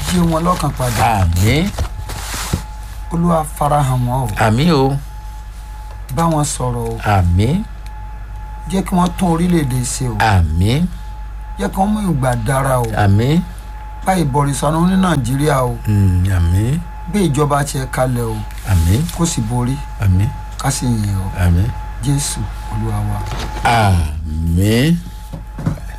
jí wọn lọ́kàn padà àmì olúwa farahàn wọn o àmì o bá wọn sọ̀rọ̀ o àmì jẹ́ kí wọ́n tún orílẹ̀-èdè ṣe o àmì jẹ́ kí wọ́n mú ìgbà dára o àmì bá ìbọ̀rìsọ̀nù ní nàìjíríà o mm, àmì bí ìjọba tiẹ̀ kalẹ̀ o àmì kó sì borí àmì ká sì yìn o àmì jésù olúwa wa. àmì.